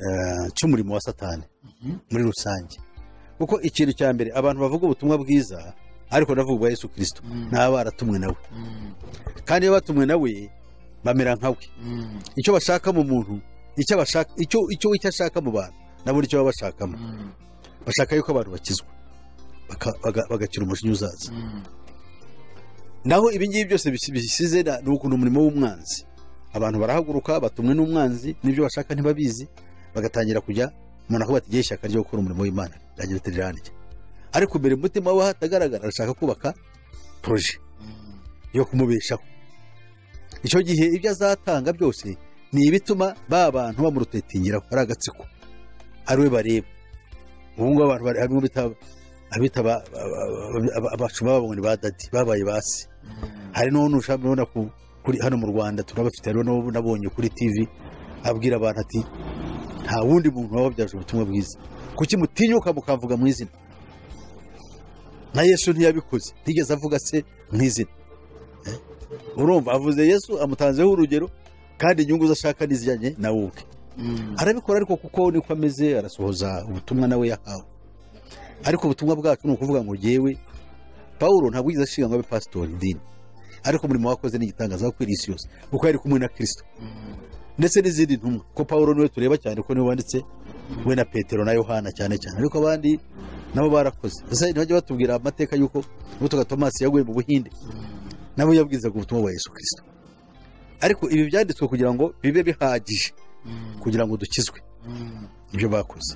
eh, cy'umurimo wa satani muri rusange kuko ikintu cya mbere abantu bavuga ubutumwa bwiza ariko navuga ubwa yesu kirisito ni ababa baratumwe nawe kandi iyo batumwe nawe bamera nkawe icyo bashaka mu muntu icyo bashaka icyo icyo icyo ashaka mu bantu nabo nicyo baba bashakamo bashaka yuko abantu bakizwa baka- baga- bagakira umujinya uzaza naho ibi ngibi byose bisi- bisize na- ni ukuntu umurimo w'umwanzi abantu barahaguruka batumwe n'umwanzi n'ibyo bashaka ntibabizi bagatangira kujya umuntu akavuga ati "Ngiye ishyaka ryo gukora umurimo w'imana riragira ati riranjye ariko mbere mu mutima we hatagaragara arashaka kubaka poroje yo kumubeshaho icyo gihe ibyo azatanga byose ni ibituma ba bantu bamurutetengera ari agatsiko ari we bareba ubu ngubu abantu bari harimo abita abita ba- ba- ba- ba- abashumba babo ngo ni ba dadi babaye basi hari n'ubu ushaka kubona ku- kuri hano mu rwanda turabafite hariho n'ubu nabonye kuri tv abwira abantu ati nta wundi muntu waba wabyaje ubutumwa bwiza kuki mutinyuka mukamvuga mu izina na yesu ntiyabikoze ntigeze avuga se mu izina Eh? urumva avuze yesu amutanzeho urugero kandi inyungu ze ashaka n'izijyanye na wowe ubwe arabikora ariko kuko niko ameze arasohoza ubutumwa nawe yahawe ariko ubutumwa bwacu ni ukuvuga ngo ngewe paul ntabwo yigeze ashinga ngo abe pasitori idini ariko umurimo wakoze n'igitangaza kuri iyi si yose kuko yari kumwe na kirisito ndetse n'izindi ntumwa ko paul niwe tureba cyane ko niwe wanditse we na petero na yohana cyane cyane ariko abandi nabo barakoze gusa ntibajya batubwira amateka y'uko n'utuga tomasi yaguye mu buhinde nabo yabwirizaga ubutumwa bwa yesu kirisito ariko ibi byanditswe kugira ngo bibe bihagije kugira ngo dukizwe ibyo bakoze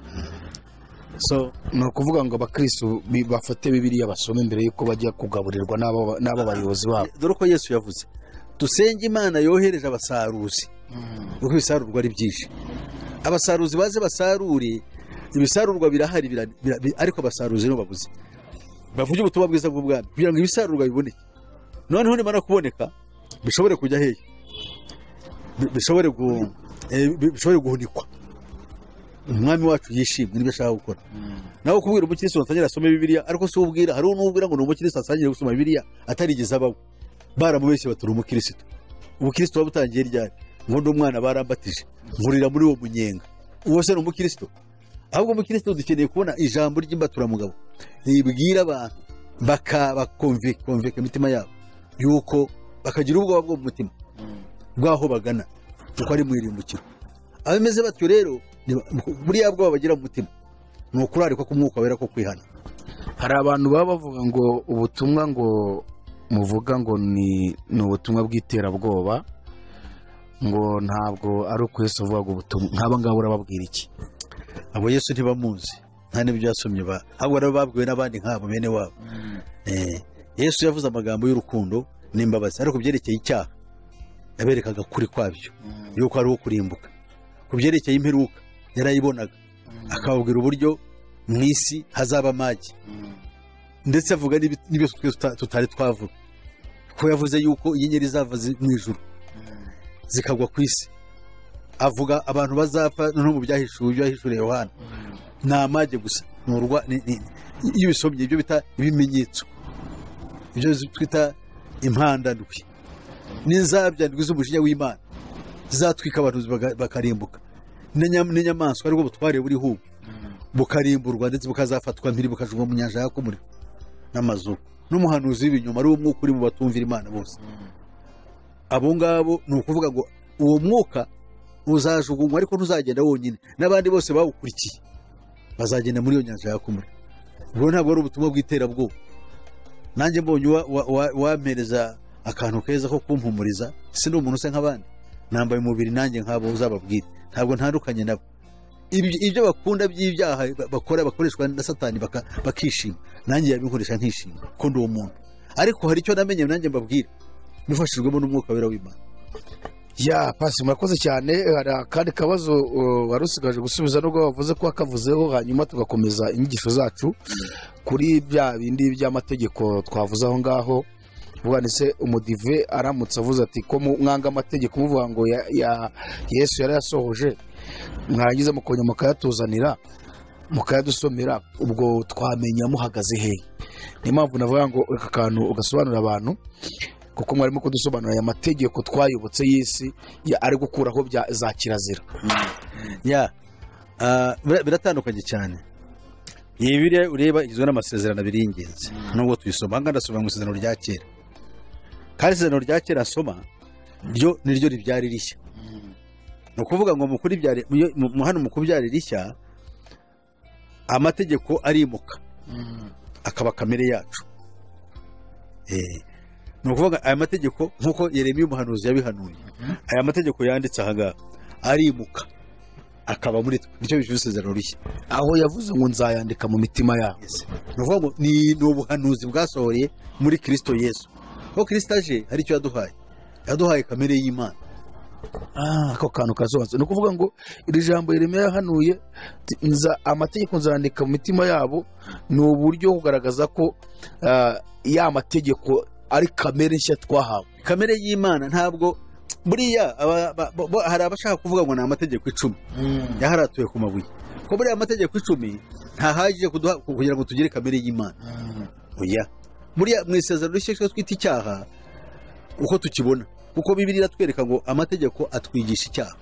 so ni ukuvuga ngo abakirisitu bi- bafate bibiriya basome mbere y'uko bajya kugaburirwa n'abo n'abo bayobozi babo dore ko yesu yavuze dusenge imana yohereje abasaruzi kuko ibisarurwa ari byinshi abasaruzi baze basarure ibisarurwa birahari bira- bira- bi- ariko abasaruzi nibo babuze bavuge ubutumwa bwiza bw'ubwami kugira ngo ibisarurwa biboneke noneho nimara kuboneka bishobore kujya hehe Bi- bishobore gu- eh, bi- bishobore guhunikwa umwami wacu yishimye nibyo ashaka gukora nawe kubwira umukirisitu ngo atangire asome bibiliya ariko si ubwira hari n'ubwira ngo ni umukirisitu atangire gusoma bibiliya atarigeze abaho baramubeshye baturi umukirisitu ubukirisitu buba butangiye ryari ngo ndi umwana barambatije nkurira muri uwo munyenga uwo se ni umukirisitu ahubwo umukirisitu dukeneye kubona ijambo ry'imbaturamugabo ribwira abantu bakabakomveka imitima yabo yuko bakagira ubwoba bwo mu mutima bw'aho bagana kuko ari mu irimbukiro abameze batyo rero ni- buriya bwoba bagira mu mutima ni ukurarikwa k'umwuka wera ko kwihana hari abantu baba bavuga ngo ubutumwa ngo muvuga ngo ni ni ubutumwa bw'iterabwoba ngo ntabwo ari uko Yesu avuga ngo ubutumwa nk'aba ngaba urababwira iki abo yesu ntibamuzi nta n'ibyo yasomye ba ahubwo nabo babwiwe n'abandi nk'abo bene wabo Eh, yesu yavuze amagambo y'urukundo n'imbabazi ariko ku byerekeye icyaha yaberekaga kuri kwabyo yuko ari uwo kurimbuka ku byerekeye imperuka yarayibonaga akababwira uburyo mu isi hazaba amagi ndetse avuga n'ibi- n'ibyose twese tuta- tutari twavuga ko yavuze yuko inyenyeri zava zi- mu ijuru zikagwa ku isi avuga abantu bazapfa noneho mu byahishuwe byahishuriye Yohana ni amage gusa ni urwa ni- ni- iyo ubisomye ibyo bita ibimenyetso ibyo twita impandandwi n'inzabyandwi z'umujinya w'imana zatwika abantu baga- bakarimbuka n'inya- n'inyamaswa aribwo butware buriho ubu bukarimburwa ndetse bukazafatwa mpiri bukajungwa mu nyanja yaka umuriro n'amazuru n'umuhanuzi w'ibinyoma ari wo mwuka uri mu batumvira imana bose abo ngabo ni ukuvuga ngo uwo mwuka uzajugunywa ariko ntuzagenda wonyine n'abandi bose bawukurikiye bazagenda muri iyo nyanja yaka umuriro ubwo ntabwo ari ubutumwa bw'iterabwoba nanjye mbonye uwa- uwa- uwa- uwampereza akantu keza ko kumpumuriza si ni umuntu usa nk'abandi nambaye umubiri nanjye nk'abo uzababwira ntabwo ntandukanye nabo Ibyo- ibyo bakunda by'ibyaha ba- bakora bakoreshwa na satani baka- bakishima nanjye yabinkoresha nkishima ko ndi uwo muntu ariko hari icyo namenye nanjye mbabwira nifashijwemo n'umwuka wera w'imana ya pasi murakoze cyane hari akandi kabazo uh, wari usigaje gusubiza nubwo wavuze ko wakavuzeho hanyuma tugakomeza inyigisho zacu kuri bya bindi by'amategeko twavuze aho ngaho ubwanitse umudive aramutse avuze ati ko mu- mwanga amategeko muvuga ngo ya, ya, yesu yari yasohoje mwarangiza mukongera mukayatuzanira mukayadusomera ubwo twamenya muhagaze hehe niyo mpamvu navuga ngo aka kantu ugasobanurira abantu kuko mwarimo kudusobanurira aya mategeko twayobotse y'isi ya- ari gukuraho bya za kirazira ya ah, bira- biratandukanye cyane iyi biriya ureba igizwe n'amasezerano abiri y'ingenzi nubwo tuyisoma aha ngaha ndasoma mu isezerano rya kera kandi isezerano rya kera asoma ryo ni ryo ribyara irishya ni ukuvuga ngo mu kuribyara- mu yo- mu- mu hano mu kubyara irishya amategeko arimuka akaba kamere yacu Eh, ni ukuvuga aya mategeko nk'uko yeremiya umuhanuzi yabihanuye aya mategeko yanditse aha ngaha arimuka akaba muri twe nicyo bishyura isezerano rishya aho yavuze ngo nzayandika mu mitima yabo ni ukuvuga ngo ni ni ubuhanuzi bwasohoreye muri kirisito yesu aho kirisito aje hari icyo yaduhaye yaduhaye kamere y'imana Ah, ako kantu kasobanutse ni ukuvuga ngo iri jambo Yeremiya yahanuye ati, "Nza- amategeko nzayandika mu mitima yabo ni uburyo kugaragaza ko ah, ya mategeko ari kamere nshya twahawe kamere y'imana ntabwo buriya aba- ba- bo- bo- hari abashaka kuvuga ngo ni amategeko icumi yaharatuye ku mabuye ko buriya amategeko icumi ntahagije kuduha- kugira ngo tugire kamere y'imana oya buriya mu isezerano rishya icyo twita icyaha uko tukibona kuko bibiri iratwereka ngo amategeko atwigisha icyaha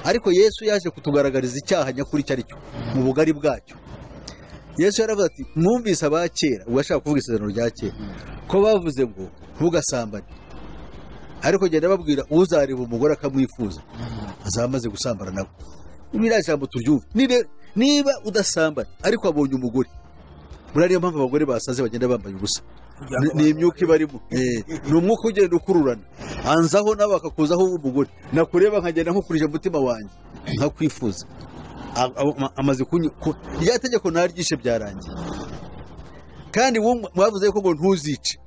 ariko yesu yaje kutugaragariza icyaha nyakuri icyo ari cyo mu bugari bwacyo yesu yaravuze ati mwumvise aba kera ubwo ashaka kuvuga isezerano rya kera ko bavuze ngo ntugasambane ariko genda babwira uzareba umugore akamwifuza azaba amaze gusambana nawe biriya jambo turyumva Ni rero, niba udasambana ariko wabonye umugore muri ariyo mpamvu abagore basaze bagenda bambaye ubusa Ni- ni imyuka ibarimo Eh, ni umwuka ugenda ukururana hanzaho nawe akakuzaho umugore nakureba nkagenda nkukurije umutima wanjye nkakwifuza A- a- ama- amaze kunyi ku- rya tegeko ntaryishe byarangiye kandi wowe mwavuze ko ngo ntuzice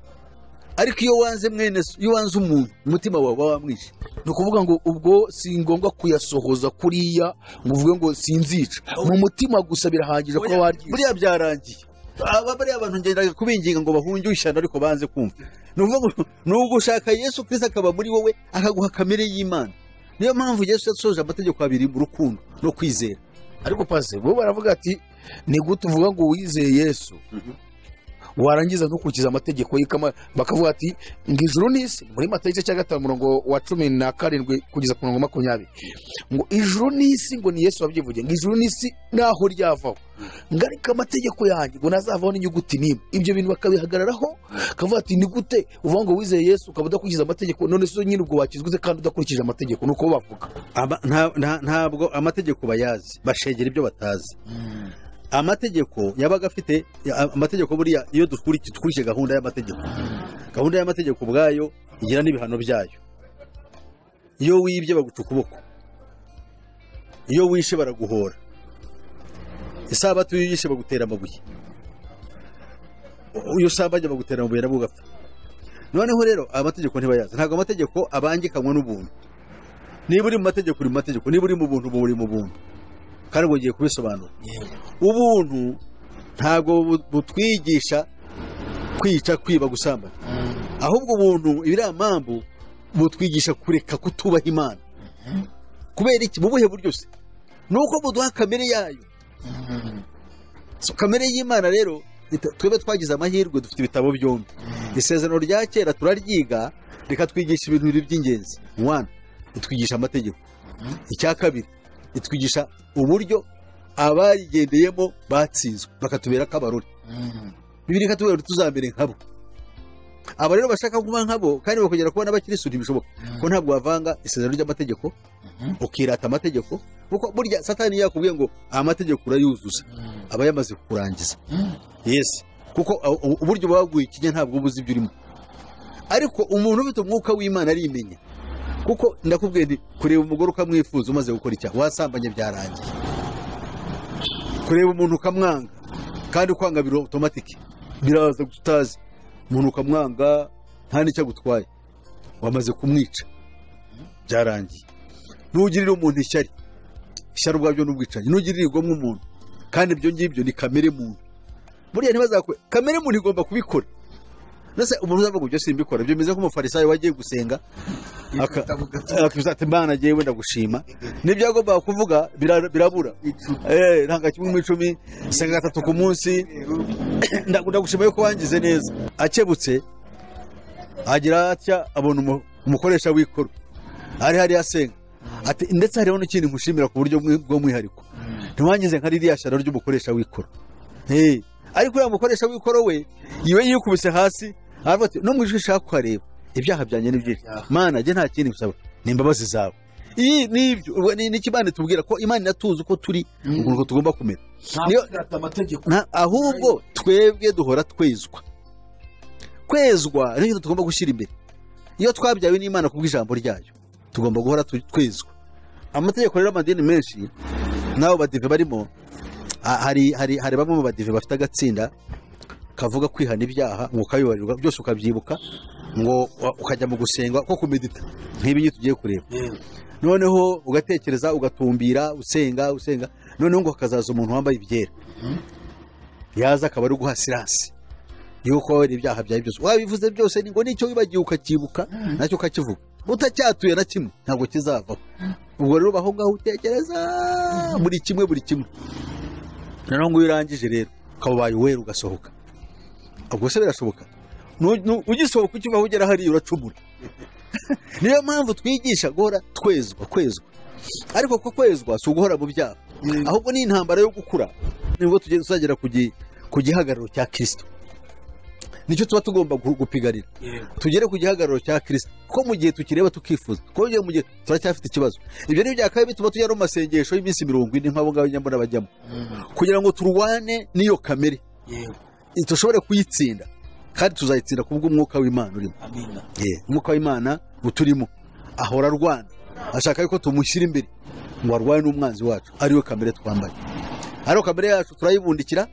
ariko iyo wanze mwene so iyo wanze umuntu umutima wawe uba wamwishe ni ukuvuga ngo ubwo si ngombwa kuyasohoza kuriya ngo uvuge ngo sinzica mu mutima gusa birahagije kuba waryiye buriya byarangiye aba bariya bantu ngenda kubinginga ngo bahunge ishyano ariko banze kumva ni ukuvuga ngo ni ugushaka yesu kirisi akaba muri wowe akaguha kamere y'imana niyo mpamvu yesu yasoje amategeko abiri mu rukundo no kwizera ariko pase bo baravuga ati ni gute uvuga ngo wizeye yesu warangiza ntukurikiza amategeko ye kama- bakavuga ati ngo ijuru n'isi muri mata igice cya gatanu umurongo wa cumi na karindwi kugeza ku murongo wa makumyabiri ngo ijuru n'isi ngo ni yesu wabyivugiye ngo ijuru n'isi naho ryavaho ngo ariko amategeko yanjye ngo ntazavaho n'inyuguti n'imwe ibyo bintu bakabihagararaho bakavuga ati ni gute uvuga ngo wizeye yesu ukaba udakurikiza amategeko none se nyine ubwo wakizwe ute kandi udakurikije amategeko ni uko bavuga Aba- nta- nta- ntabwo amategeko bayazi bashegera ibyo batazi amategeko yabaga afite ya- amategeko buriya iyo dukuriki- dukurikije gahunda y'amategeko gahunda y'amategeko ubwayo igira n'ibihano byayo iyo wibye baguca ukuboko iyo wishe baraguhora isabato iyo yishe bagutera amabuye iyo usambanye bagutera amabuye nabwo ugapfa noneho rero amategeko ntibayazi ntabwo amategeko abangikanywa n'ubuntu niba uri mu mategeko uri mu mategeko niba uri mu buntu uba uri mu buntu kandi ngo ngiye kubisobanura ubuntu ntabwo bu- butwigisha kwica kwiba gusambana ahubwo ubuntu ibiriya mpamvu butwigisha kureka kutubaha imana kubera iki mu buhe buryo se ni uko buduha kamere yayo So, kamere y'imana rero ita- twebwe twagize amahirwe dufite ibitabo byombi isezerano rya kera turaryiga rikatwigisha ibintu bibiri by'ingenzi mwana itwigisha amategeko icya kabiri itwigisha uburyo abarigendeyemo batsinzwe bakatubera akabarore bibiri ikatubwira ngo tuzamere nkabo aba rero bashaka kuba nkabo kandi bakongera kubona abakirisitu ntibishoboka ko ntabwo wavanga isezerano ry'amategeko ukirata amategeko kuko burya satani yakubwiye ngo amategeko urayuzuza aba yamaze kukurangiza yesi kuko a- u- uburyo buba buguye ikinya ntabwo uba uzi ibyo urimo ariko umuntu ufite umwuka w'imana arimenya kuko ndakubwiye nti kureba umugore ukamwifuza umaze gukora icyaha wasambanye byarangiye kureba umuntu ukamwanga kandi ukwanga biri otomatike biraza gusa utazi umuntu ukamwanga nta n'icyo agutwaye wamaze kumwica byarangiye ntugirire umuntu ishyari ishyari ubwabyo ni ubwicanyi ntugirire igomwa umuntu kandi ibyo ngibyo ni kamere muntu buriya ntibazakwe kamere muntu igomba kubikora ndetse umuntu uzavuga ngo ibyo simbikora ibyo bimeze nk'umufarisayo wagiye gusenga aka- akavuga ati imana ngewe ndagushima nibyo agomba kuvuga bira- birabura Eh, ntabwo kimwe mu icumi senga gatatu ku munsi Ndagu- ndagushima yuko wangize neza akebutse agira atya abona umu- umukoresha w'ikoro ari hariya asenga ati ndetse hariho n'ikindi nkushimira ku buryo bw'i- bw'umwihariko ntiwangize nka ririya shyano ry'umukoresha w'ikoro Eh, ariko uriya mukoresha w'ikoro we iwe yikubise hasi aravuga ati no mu ijwi nshaka kuhareba ibyaha byanjye ni byinshi mana njye nta kindi gusaba ni imbabazi zawe iyi ni ibyo ubwo ni ni iki imana itubwira ko imana inatuzi uko turi ukuntu tugomba kumera Niyo- amategeko Nta- ahubwo twebwe duhora twezwa kwezwa ni ikintu tugomba gushyira imbere iyo twabyawe n'imana kubw'ijambo ryayo tugomba guhora tu- twezwa amategeko rero amadini menshi n'abo badive barimo ha- hari hari hari bamwe mu badive bafite agatsinda kavuga kwihana ibyaha ngo ukabibarirwa byose ukabyibuka ngo wa- ukajya mu gusenga ko kumedita nk'ibi ngibi tugiye kureba noneho ugatekereza ugatumbira usenga usenga noneho ngo hakazaza umuntu wambaye ibyera yaza akaba ari guha siransi yuko wabera ibyaha byawe byose wabivuze byose ni ngo nicyo wibagiwe ukakibuka nacyo ukakivuga utacyatuye na kimwe ntabwo kizavaho ubwo rero ubaho ngaho utekereza buri kimwe buri kimwe noneho ngo iyo urangije rero ukaba ubaye uwera ugasohoka ubwo se birashoboka Nu- nu- ugisohoka ukiva aho ugera hariya uracumura niyo mpamvu twigisha guhora twezwa kwezwa ariko ko kwezwa si uguhora mu byaha ahubwo ni intambara yo gukura nibwo tugenda tuzagera ku gi- ku gihagararo cya kirisito nicyo tuba tugomba gu- gupiganira tugere ku gihagararo cya kirisito ko mu gihe tukireba tukifuza ko mu gihe turacyafite ikibazo ibyo ni byakabaye bituma tujya no mu masengesho y'iminsi mirongo ine nk'abo ngabo nyamara bajyamo kugira ngo turwane n'iyo kamere dushobore kuyitsinda kandi tuzayitsinda kubw'umwuka w'imana urimo Eh, umwuka w'imana uturimo ahora arwana ashaka yuko tumushyira imbere ngo arwane n'umwanzi wacu ariwe kamere twambaye ariyo kamere yacu turayibundikira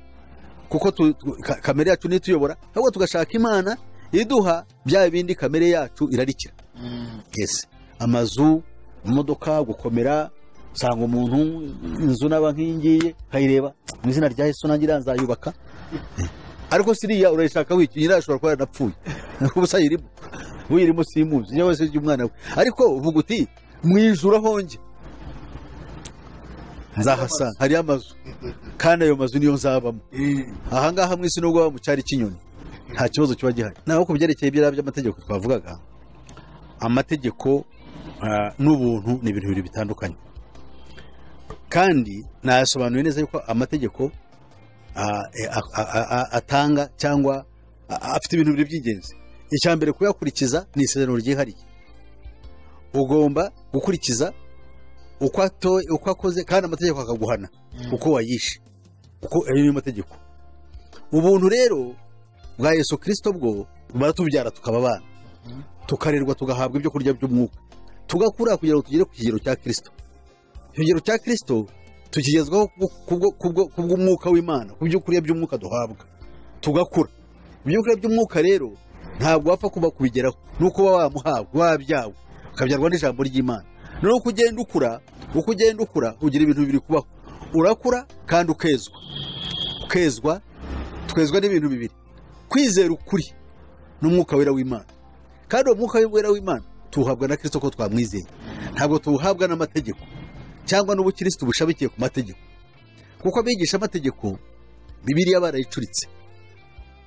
kuko tu- tu- ka- kamere yacu niyo ituyobora ahubwo tugashaka imana iduha bya bindi kamere yacu irarikira yes amazu imodoka gukomera usanga umuntu inzu n'aba nk'iyingiyi ukayireba mu izina rya yesu nanjye iriya nzayubaka ariko siriya urayishaka wiki nyirayo ashobora kuba yaranapfuye ubusa yirimo uyirimo simuzi niyo wese umwana we ariko uvuga uti mu ijuru ahonge nzahasanga hariyo amazu kandi ayo mazu niyo nzabamo ahangaha mu isi nubwo waba mu cyari cy'inyoni nta kibazo kiba gihari naho ku byerekeye ibyo by'amategeko twavugaga amategeko ah, n'ubuntu ni ibintu bibiri bitandukanye kandi nayasobanuye neza yuko amategeko a- a- a- a- atanga cyangwa a- a- afite ibintu bibiri by'ingenzi icya mbere kuyakurikiza ni isezerano ryihariye ugomba gukurikiza uko ato- uko akoze kandi amategeko akaguhana uko wayishe uko ayo niyo mategeko ubuntu rero bwa yesu kirisito bwo baratubyara tukaba abana tukarerwa tugahabwa ibyo kurya by'umwuka tugakura kugira ngo tugere ku kigero cya kirisito ikigero cya kirisito tukigezwaho kubwo- kubwo- kubwo- kubw'umwuka w'imana ku byo kurya by'umwuka duhabwa tugakura ibyo kurya by'umwuka rero ntabwo wapfa kuba kubigeraho nuko uba wamuhawe wabyawe ukabyarwa n'ijambo ry'imana noneho uko ugenda ukura uko ugenda ukura ugira ibintu bibiri kubaho urakura kandi ukezwa ukezwa twezwa n'ibintu bibiri kwizera ukuri n'umwuka wera w'imana kandi uwo mwuka wera w'imana tuwuhabwa na kirisito ko twamwizeye ntabwo tuwuhabwa n'amategeko cyangwa n'ubukirisitu bushamikiye ku mategeko kuko abigisha amategeko bibiriya barayicuritse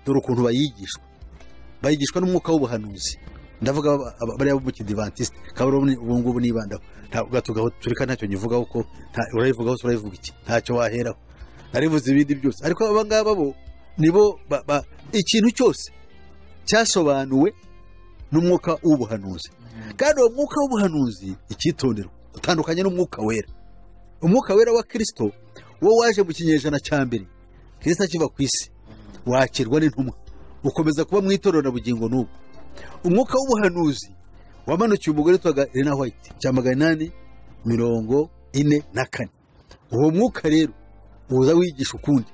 dore ukuntu bayigishwa bayigishwa n'umwuka w'ubuhanuzi ndavuga aba- aba- bariya b'umukidivantisite kabura ubu ngubu nibandaho ntabwo gatugaho tureka ntacyo nyivugaho ko nta- urayivugaho turayivuga iki ntacyo waheraho narivuze ibindi byose ariko aba ngaba bo nibo ba- ba- ikintu cyose cyasobanuwe n'umwuka w'ubuhanuzi kandi uwo mwuka w'ubuhanuzi icyitonderwa utandukanye n'umwuka wera umwuka wera wa kirisito wo waje mu kinyejana cya mbere kirisito akiva ku isi wakirwa n'intumwa ukomeza kuba mu itorero na bugingo n'ubu umwuka w'ubuhanuzi wamanukiye umugore witwaga Elena White cya magana inani mirongo ine na kane uwo mwuka rero uza wigisha ukundi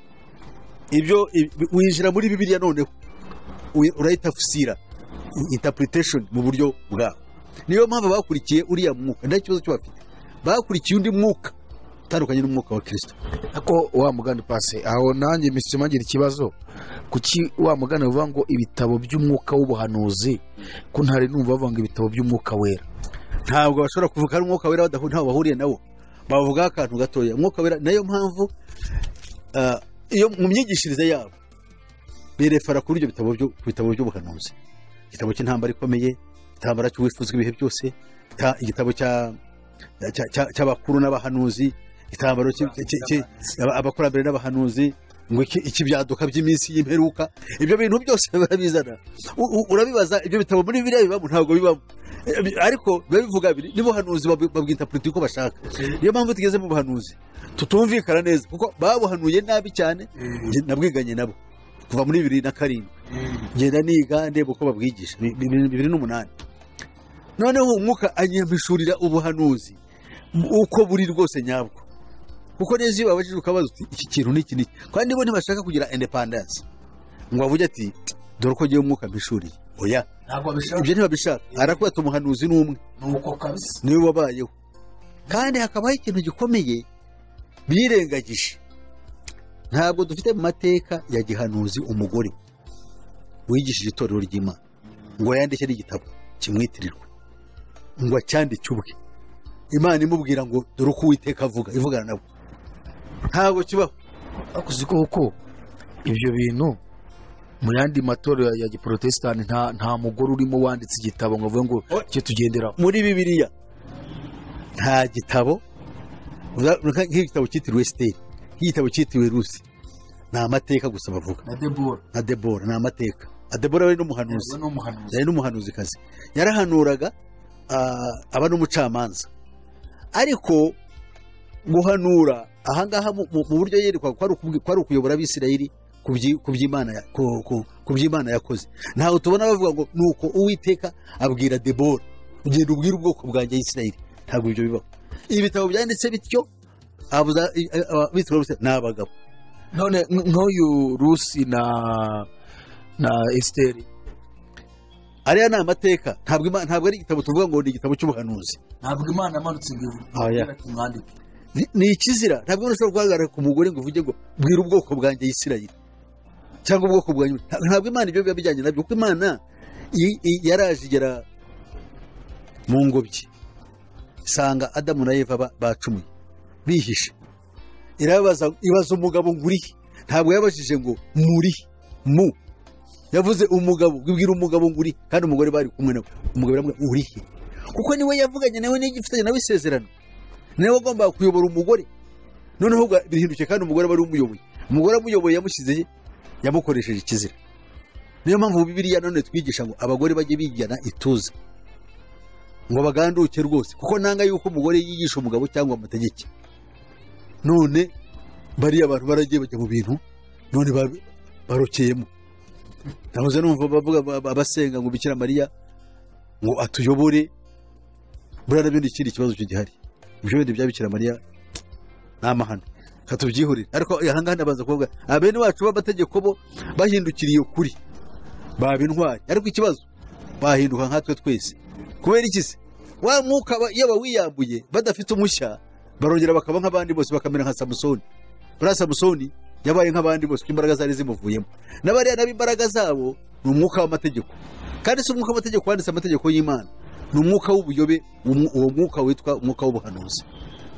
ibyo ibi- winjira muri bibiliya noneho u- urayitafsira interpretation mu buryo bwawe niyo mpamvu bakurikiye uriya mwuka nta kibazo cyo bafite bakurikiye undi mwuka utandukanye n'umwuka wa kirisito ako wa mugani pase aho nanjye misima ngira ikibazo kuki wa mugani bavuga ngo ibitabo by'umwuka w'ubuhanuzi ko ntari numva bavuga ngo ibitabo by'umwuka wera ntabwo bashobora kuvuga ari umwuka wera badahu- ntaho bahuriye nawo bavugaho akantu gatoya umwuka wera nayo mpamvu ah, iyo mu myigishirize yabo birefara kuri ibyo bitabo byo- ku bitabo by'ubuhanuzi igitabo cy'intambara ikomeye igitambara cy'uwifuzwa ibihe byose ta- igitabo cya- cya- cya- cy'abakuru n'abahanuzi igitambaro cy- cy- cy- aba- abakurambere n'abahanuzi ngo iki- ikibyaduka by'iminsi y'imperuka ibyo bintu byose barabizana U- u- urabibaza ibyo bitabo muri biriya bibamo ntabwo bibamo Eh, ariko biba bivuga biri n'ubuhanuzi babu- babwita politiki uko bashaka niyo mpamvu tugeze mu buhanuzi tutumvikana neza kuko babuhanuye nabi cyane Njye nabwiganye nabo kuva muri bibiri na karindwi ngenda niga ndeba uko babwigisha Bi- bi- bi- bibiri n'umunani noneho umwuka anyamishurira ubuhanuzi m- uko buri rwose nyabwo kuko neza iyo babajije ukabaza uti iki kintu n'iki n'iki kandi bo ntibashaka kugira indepandansi ngo bavuge ati dore ko ngewe umwuka mpishuriye oya ntabwo abishaka ibyo ntibabishaka arakwita umuhanuzi n'umwe nuko kabisa niwe wabayeho kandi hakabaho ikintu gikomeye birengagije ntabwo dufite mu mateka ya gihanuzi umugore wigishije itorero ry'imana ngo yandike n'igitabo kimwitirirwe ngo acyandike ubwe imana imubwira ngo dore uko uwiteka avuga ivugana nabo ntabwo kibaho ariko uzi ko kuko ibyo bintu mu yandi matorero ya giporotesitanti nta nta mugore urimo wanditse igitabo ngo avuge ngo Oh. cyo tugenderaho muri bibiliya nta gitabo uza- nka- nk'igitabo cyitiriwe siteli nk'igitabo cyitiriwe rusi ni amateka gusa bavuga na debora na debora ni amateka na debora yari n'umuhanuzi n'umuhanuzi yari n'umuhanuzikazi yarahanuraga ah, aba n'umucamanza ariko guhanura ahangaha mu mu- mu buryo yerekwa ko ari ukubwi- ko ari ukuyobora abisirayeli ku byi- ku by'Imana ya- ku- ku- ku by'imana yakoze ntago tubona bavuga ngo nuko uwiteka abwira debora ugenda ubwira ubwoko bwanjye isirayeli ntabwo ibyo bibaho ibitabo byanditse bityo abuza- i- a- a- abitwa bose ni abagabo none nk- nk'uyu rusi na na esiteri ariya ni amateka ntabwo Ima- ntabwo ari igitabo tuvuga ngo ni igitabo cy'ubuhanuzi nabwo imana yamanutse ngo Oya. ivuge tumwandike ni ni ikizira ntabwo ushobora guhagarara ku mugore ngo uvuge ngo bwira ubwoko bwanjye yisirayire cyangwa ubwoko bwanjye Nta- ntabwo imana ibyo biba bijyanye nabyo kuko imana i- i- yaraje igera mu ngobyi isanga adamu na eva ba- bacumuye bihishe irabaza ibaza umugabo ngo urihe ntabwo yabajije ngo muri mu yavuze umugabo ngo ibwira umugabo ngo urihe kandi umugore bari kumwe nawe umugabo yaramubwira urihe kuko niwe yavuganye nawe n'igifitanye nawe isezerano niwe wagombaga kuyobora umugore noneho ubwo birahindukiye kandi umugore aba ari we umuyoboye umugore amuyoboye yamushyize he? yamukoresheje ikizira niyo mpamvu bibiriya none twigisha ngo abagore bajye bigana ituze ngo baganduke rwose kuko nanga yuko umugore yigisha umugabo cyangwa amategeko none bariya abantu baragiye bajya mu bintu none ba- barokeyemo nahoze numva bavuga ba- abasenga ngo bikira mariya ngo atuyobore buriya nabyo ni ikindi kibazo gihari ibyo bindi bya bikira mariya ni amahano katubyihurira ariko ahangaha ndabanza kuvuga abene bacu b'amategeko bo bahindukiriye ukuri baba intwari ariko ikibazo bahinduka nkatwe twese kubera iki se wa mwuka ba- iyo bawiyambuye badafite umushya barongera bakaba nk'abandi bose bakamera nka samusoni buriya samusoni yabaye nk'abandi bose kuko imbaraga zari zimuvuyemo n'abariya nabo imbaraga zabo ni umwuka w'amategeko kandi si umwuka w'amategeko wanditse amategeko y'imana ni umwuka w'ubuyobe umu- uwo mwuka witwa umwuka w'ubuhanuzi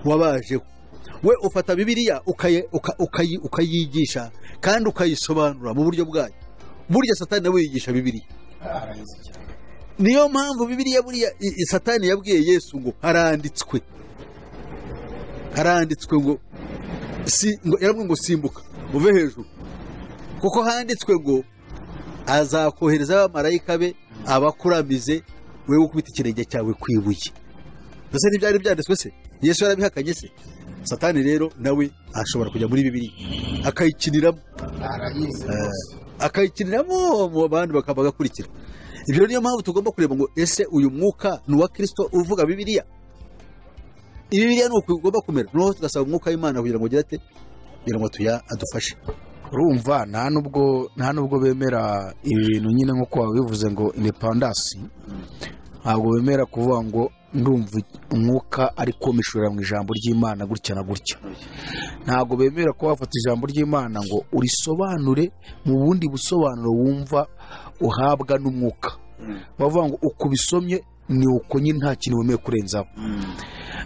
wabajeho we ufata bibiliya ukaye- uka- ukayi- ukayigisha kandi ukayisobanura mu buryo bwayo burya satani nawe yigisha bibiliya niyo mpamvu bibiliya buriya i- i- satani yabwiye yesu ngo haranditswe haranditswe ngo si- ngo- yaramubwiye ngo simbuka uve hejuru kuko handitswe ngo azakohereza abamarayika be abakuramize wewe ukubita ikirenge cyawe ku ibuye mbese ntibyari byanditswe se yesu yarabihakanye se satani rero nawe ashobora kujya muri bibiliya akayikiniramo Eh, akayikiniramo mu bandi bakaba bagakurikira ibyo rero niyo mpamvu tugomba kureba ngo ese uyu mwuka ni uwa kirisito uvuga bibiliya bibiliya ni uku igomba kumera noneho tugasaba umwuka w'imana kugira ngo ugire ate kugira ngo tuya adufashe urumva nta nubwo nta nubwo bemera ibi bintu nyine nk'uko wabivuze ngo independasi ntabwo bemera kuvuga ngo ndumva umwuka ariko mishorera mu ijambo ry'imana gutya na gutya ntabwo bemera ko wafata ijambo ry'imana ngo urisobanure mu bundi busobanuro wumva uhabwa n'umwuka bavuga ngo uko ubisomye ni uko nyine nta kintu wemeye kurenzaho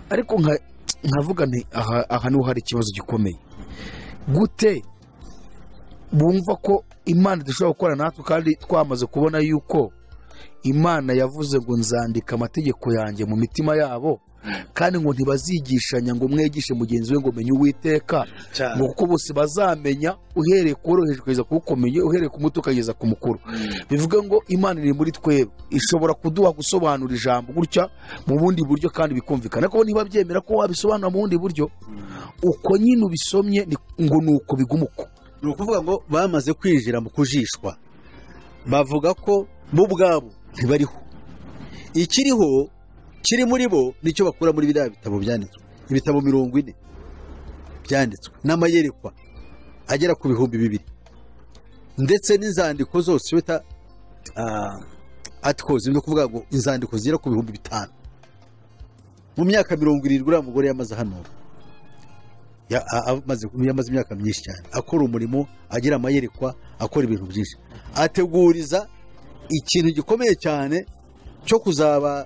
ariko nka- nkavuga nti aha aha niho hari ikibazo gikomeye gute bumva ko imana idashobora gukora natwe kandi twamaze kubona yuko imana yavuze ngo nzandika amategeko yanjye mu mitima yabo kandi ngo ntibazigishanya ngo mwegishe mugenzi we ngo menye uwiteka ngo kuko bose bazamenya uhereye ku woroheje kugeza ku ukomeye uhereye ku muto ukageza ku mukuru bivuga ngo imana iri muri twebwe ishobora kuduha gusobanura ijambo gutya mu bundi buryo kandi bikumvikana ariko niba byemera ko wabisobanura mu bundi buryo uko nyine ubisomye ni- ngo ni uko biguma uko ni ukuvuga ngo bamaze kwinjira mu kujishwa bavuga ko bo ubwabo ntibariho ikiriho kiri muri bo nicyo bakura muri biriya bitabo byanditswe ibitabo mirongo ine byanditswe n'amayerekwa agera ku bihumbi bibiri ndetse n'inzandiko zose bita atikozi ni ukuvuga ngo inzandiko zigera ku bihumbi bitanu mu myaka mirongo irindwi uriya mugore yamaze hano ya- a- amaze yamaze imyaka myinshi cyane akora umurimo agira amayerekwa akora ibintu byinshi ateguriza ikintu gikomeye cyane cyo kuzaba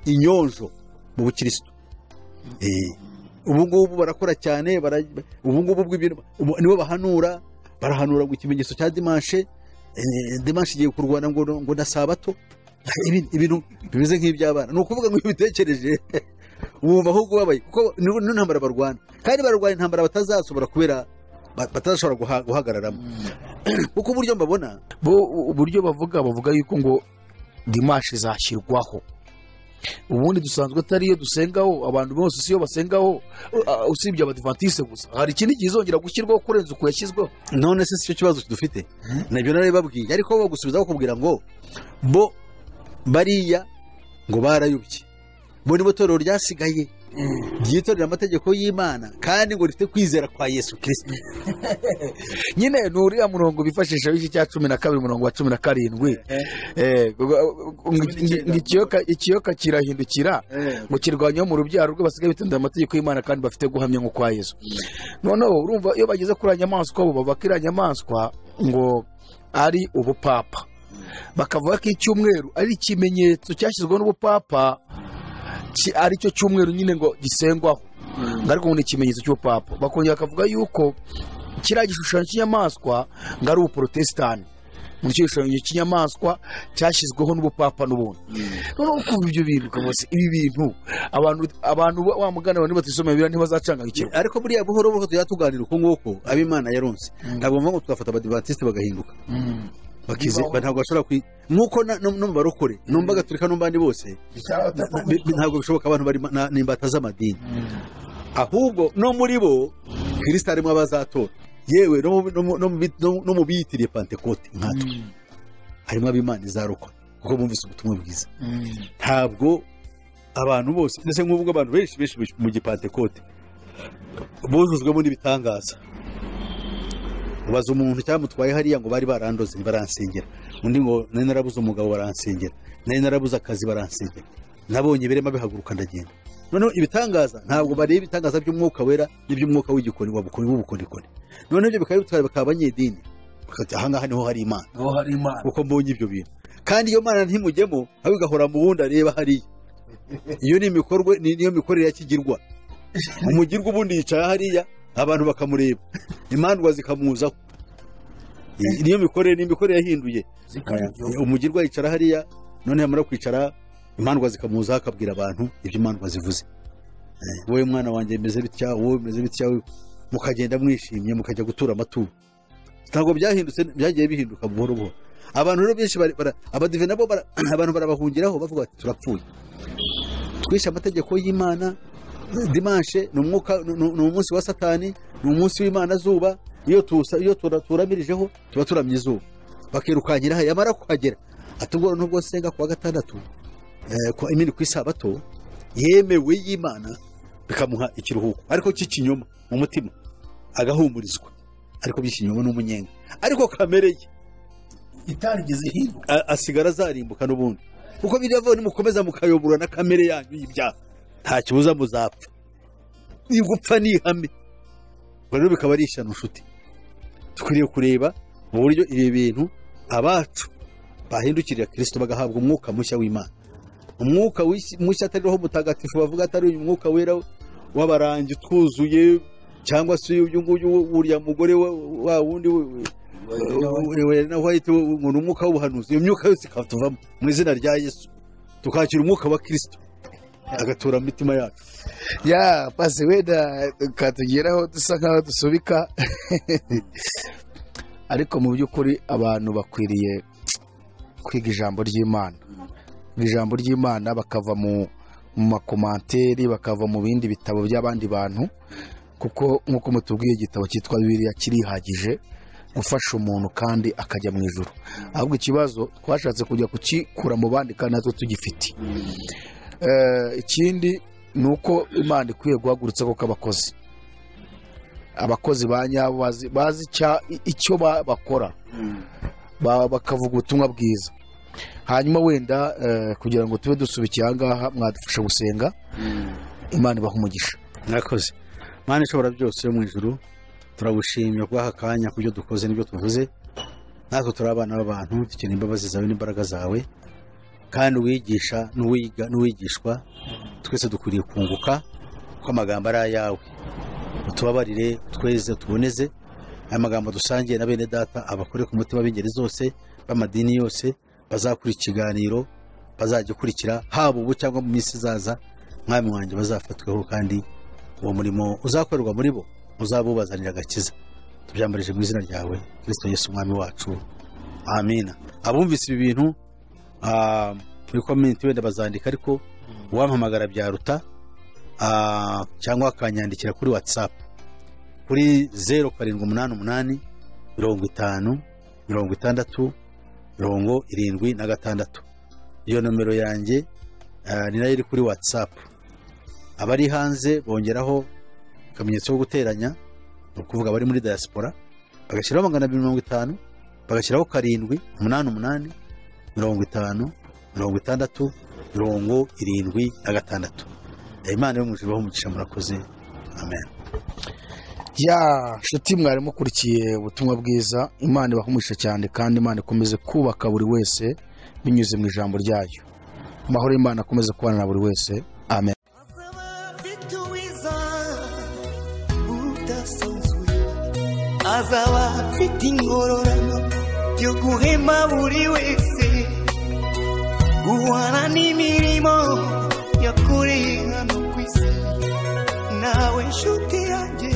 inyonjo mu bukirisitu Eh, ubu ngubu barakora cyane bara- ubu ngubu bw'ibintu ubu- nibo bahanura barahanura ngo ikimenyetso cya dimanshe demanshi igiye kurwana ngo ngo na sabato Ibi- ibintu bimeze nk'iby'abana ni ukuvuga ngo iyo ubitekereje wumva ahubwo ubabaye kuko ni ni intambara barwana kandi bararwana intambara batazashobora kubera ba- batazashobora guha- guhagararamo kuko uburyo mbabona bo uburyo bavuga bavuga yuko ngo dimashi zashyirwaho ubundi dusanzwe atari iyo dusengaho abantu bose si yo basengaho uh, usibye abadivantisite gusa hari ikindi kizongera gushyirwaho kurenza uko yashyizweho none se si cyo kibazo dufite nabyo narabibabwiye ariko bagusubiza bakubwira ngo bo bariya ngo barayobye bo nibo torero ryasigaye ryitorera amategeko y'imana kandi ngo rifite kwizera kwa yesu kirisiti nyine ni uriya murongo bifashisha w'iki cya cumi na kabiri umurongo wa cumi na karindwi Eh, ngo- ngo- ngo ikiyoka- ikiyoka kirahindukira ngo kirwanyeho mu rubyaro rwe basigaye bitondera amategeko y'imana kandi bafite guhamya nko kwa yesu noneho urumva iyo bageze kuri iriya nyamaswa bo bavuga ko iriya nyamaswa ngo ari ubupapa bakavuga ko icyumweru ari ikimenyetso cyashyizweho n'ubupapa ki- ari cyo cyumweru nyine ngo gisengwaho ngo ariko ngo ni ikimenyetso cy'ubupapa bakongera bakavuga yuko kiriya gishushanyo cy'inyamaswa ngo ari ubuporotesitanti ngo icyo gishushanyo cy'inyamaswa cyashyizweho n'ubupapa n'ubundi noneho ukumva ibyo bintu ukavuga se ibi bintu abantu abantu ba- wa mugani abantu batisomeye biriya ntibazacangagukirwa ariko buriya buhoro buhoro tujya tuganira uko nguko ab'imana yaronse ntabwo ngombwa ngo tugafata abadivantisite bagahinduka bakize Bibaho. ntabwo bashobora kwi nk'uko na- no no mu barokore no mu bagatolika no mu bandi bose bi- bi- ntabwo bishoboka abantu bari na- n'imbata z'amadini ahubwo no muri bo kirisita harimo abazatora yewe no mu- no mu- no mu bi- no mu- no mu biyitiriye pantekote nkatwe harimo ab'imana izarokora kuko bumvise ubutumwa bwiza ntabwo abantu bose ndetse nk'ubwo abantu benshi benshi mu gipantekote bujujwemo n'ibitangaza ubaza umuntu cyamutwaye hariya ngo bari barandoze baransengera undi ngo nari narabuze umugabo baransengera nari narabuze akazi baransengera nabonye birema bihaguruka ndagenda noneho ibitangaza ntabwo bareba ibitangaza by'umwuka wera n'iby'umwuka w'igikoni wabukoni- w'ubukorikori noneho ibyo bikaba bitwara bakaba abanyedini bakati ahangaha niho hari imana niho hari imana kuko mbonye ibyo bintu kandi iyo mana ntimujyemo ahubwo igahora mu wundi areba hariya iyo ni imikorwe ni- niyo mikorere ya kigirwa umugirwa ubundi yicara hariya abantu bakamureba imandwa zikamuzaho I- niyo mikorere ni imikorere yahinduye umugirwa yicara hariya none yamara kwicara imandwa zikamuzaho akabwira abantu ibyo imandwa zivuze Eh, wowe mwana wanjye meze bitya wowe meze bitya wowe- mukagenda mwishimye mukajya gutura amaturo ntabwo byahindutse byagiye bihinduka buhoro buhoro abantu rero benshi bari- bara- abadive nabo bara- abantu barabahungiraho bavuga bati turapfuye twishe amategeko y'imana dimanshe ni umwuka ni- ni ni umunsi wa satani ni umunsi w'imana zuba iyo tusa- iyo tura- turamirijeho tuba turamye izuba bakirukankira yamara kuhagera atubwo nubwo senga kuwa gatandatu eh, kuwa- nyine ku isabato yemewe y'imana bikamuha ikiruhuko ariko cy'ikinyoma mu mutima agahumurizwa ariko by'ikinyoma n'umunyenga ariko kamere ye itarigeze hindura a- asigara azarimbuka n'ubundi kuko biravuye nimukomeza mukayobora na kamere yanyu y'ibyaha nta kibuza muzapfa ni gupfa ni ihame Ubwo rero bikaba ari ishyano nshuti dukwiriye kureba mu buryo ibi bintu abacu bahindukirira kirisito bagahabwa umwuka mushya w'imana umwuka w'isi- mushya atari roho mutagatifu bavuga atari uyu mwuka wera w'abarangi twuzuye cyangwa se uyu nguyu uriya mugore wa wa wundi we- we- wera na white we- ngo ni umwuka w'ubuhanuzi iyo myuka yose ikatuvamo mu izina rya yesu tukakira umwuka wa kirisito agatura mu mitima yacu ya pasi wenda katugeraho dusa nkaho dusubika ariko mu by'ukuri abantu bakwiriye kwiga ijambo ry'imana kwiga ijambo ry'imana bakava mu mu makomanteri bakava mu bindi bitabo by'abandi bantu kuko nk'uko mutubwiye igitabo cyitwa bibiliya kirihagije gufasha umuntu kandi akajya mu ijoro ahubwo ikibazo twashatse kujya kukikura mu bandi kandi natwe tugifite Eh, ikindi ni uko imana ikwiye guhagurutsa koko abakozi abakozi ba nyabo bazi- bazi icya- icyo ba- bakora Ba- bakavuga ubutumwa bwiza hanyuma wenda eh, kugira ngo tube dusubikiye ahangaha mwadufasha gusenga imana ibaha umugisha mwakoze mana ishobora byose yo mu ijuru turagushimye kubaha akanya ku byo dukoze n'ibyo tuvuze natwe turi abana b'abantu dukeneye imbabazi zawe n'imbaraga zawe kandi uwigisha n'uwiga- n'uwigishwa twese dukwiriye kunguka ko amagambo ari ayawe utubabarire tweze tuboneze aya magambo dusangiye na bene data abakore ku mutima b'ingeri zose b'amadini yose bazakura ikiganiro bazajya ukurikira haba ubu cyangwa mu minsi izaza mwami wanjye bazafatweho kandi uwo murimo uzakorerwa muri bo uzabubazanira agakiza tubyambarije mu izina ryawe kirisito yesu umwami wacu amina abumvise ibi bintu ah, muri komenti wenda bazandika ariko uwampamagara byaruta ah, cyangwa akanyandikira kuri watsapu kuri zeru karindwi umunani umunani mirongo itanu mirongo itandatu mirongo irindwi na gatandatu iyo nomero yanjye ah, ni nayo iri kuri watsapu abari hanze bongeraho akamenyetso ko guteranya ni ukuvuga abari muri diaspora bagashyiraho magana abiri mirongo itanu bagashyiraho karindwi umunani umunani mirongo itanu mirongo itandatu mirongo irindwi na gatandatu imana yo mu ijuru ibahe umugisha murakoze amen ya nshuti mwari mukurikiye ubutumwa bwiza imana ibahumurisha cyane kandi imana ikomeze kubaka buri wese binyuze mu ijambo ryayo amahoro y'imana akomeze kubana na buri wese amen azaba afite ingororano yo guhema buri wese guhana n'imirimo yakoreye hano ku isi nawe nshuti yanjye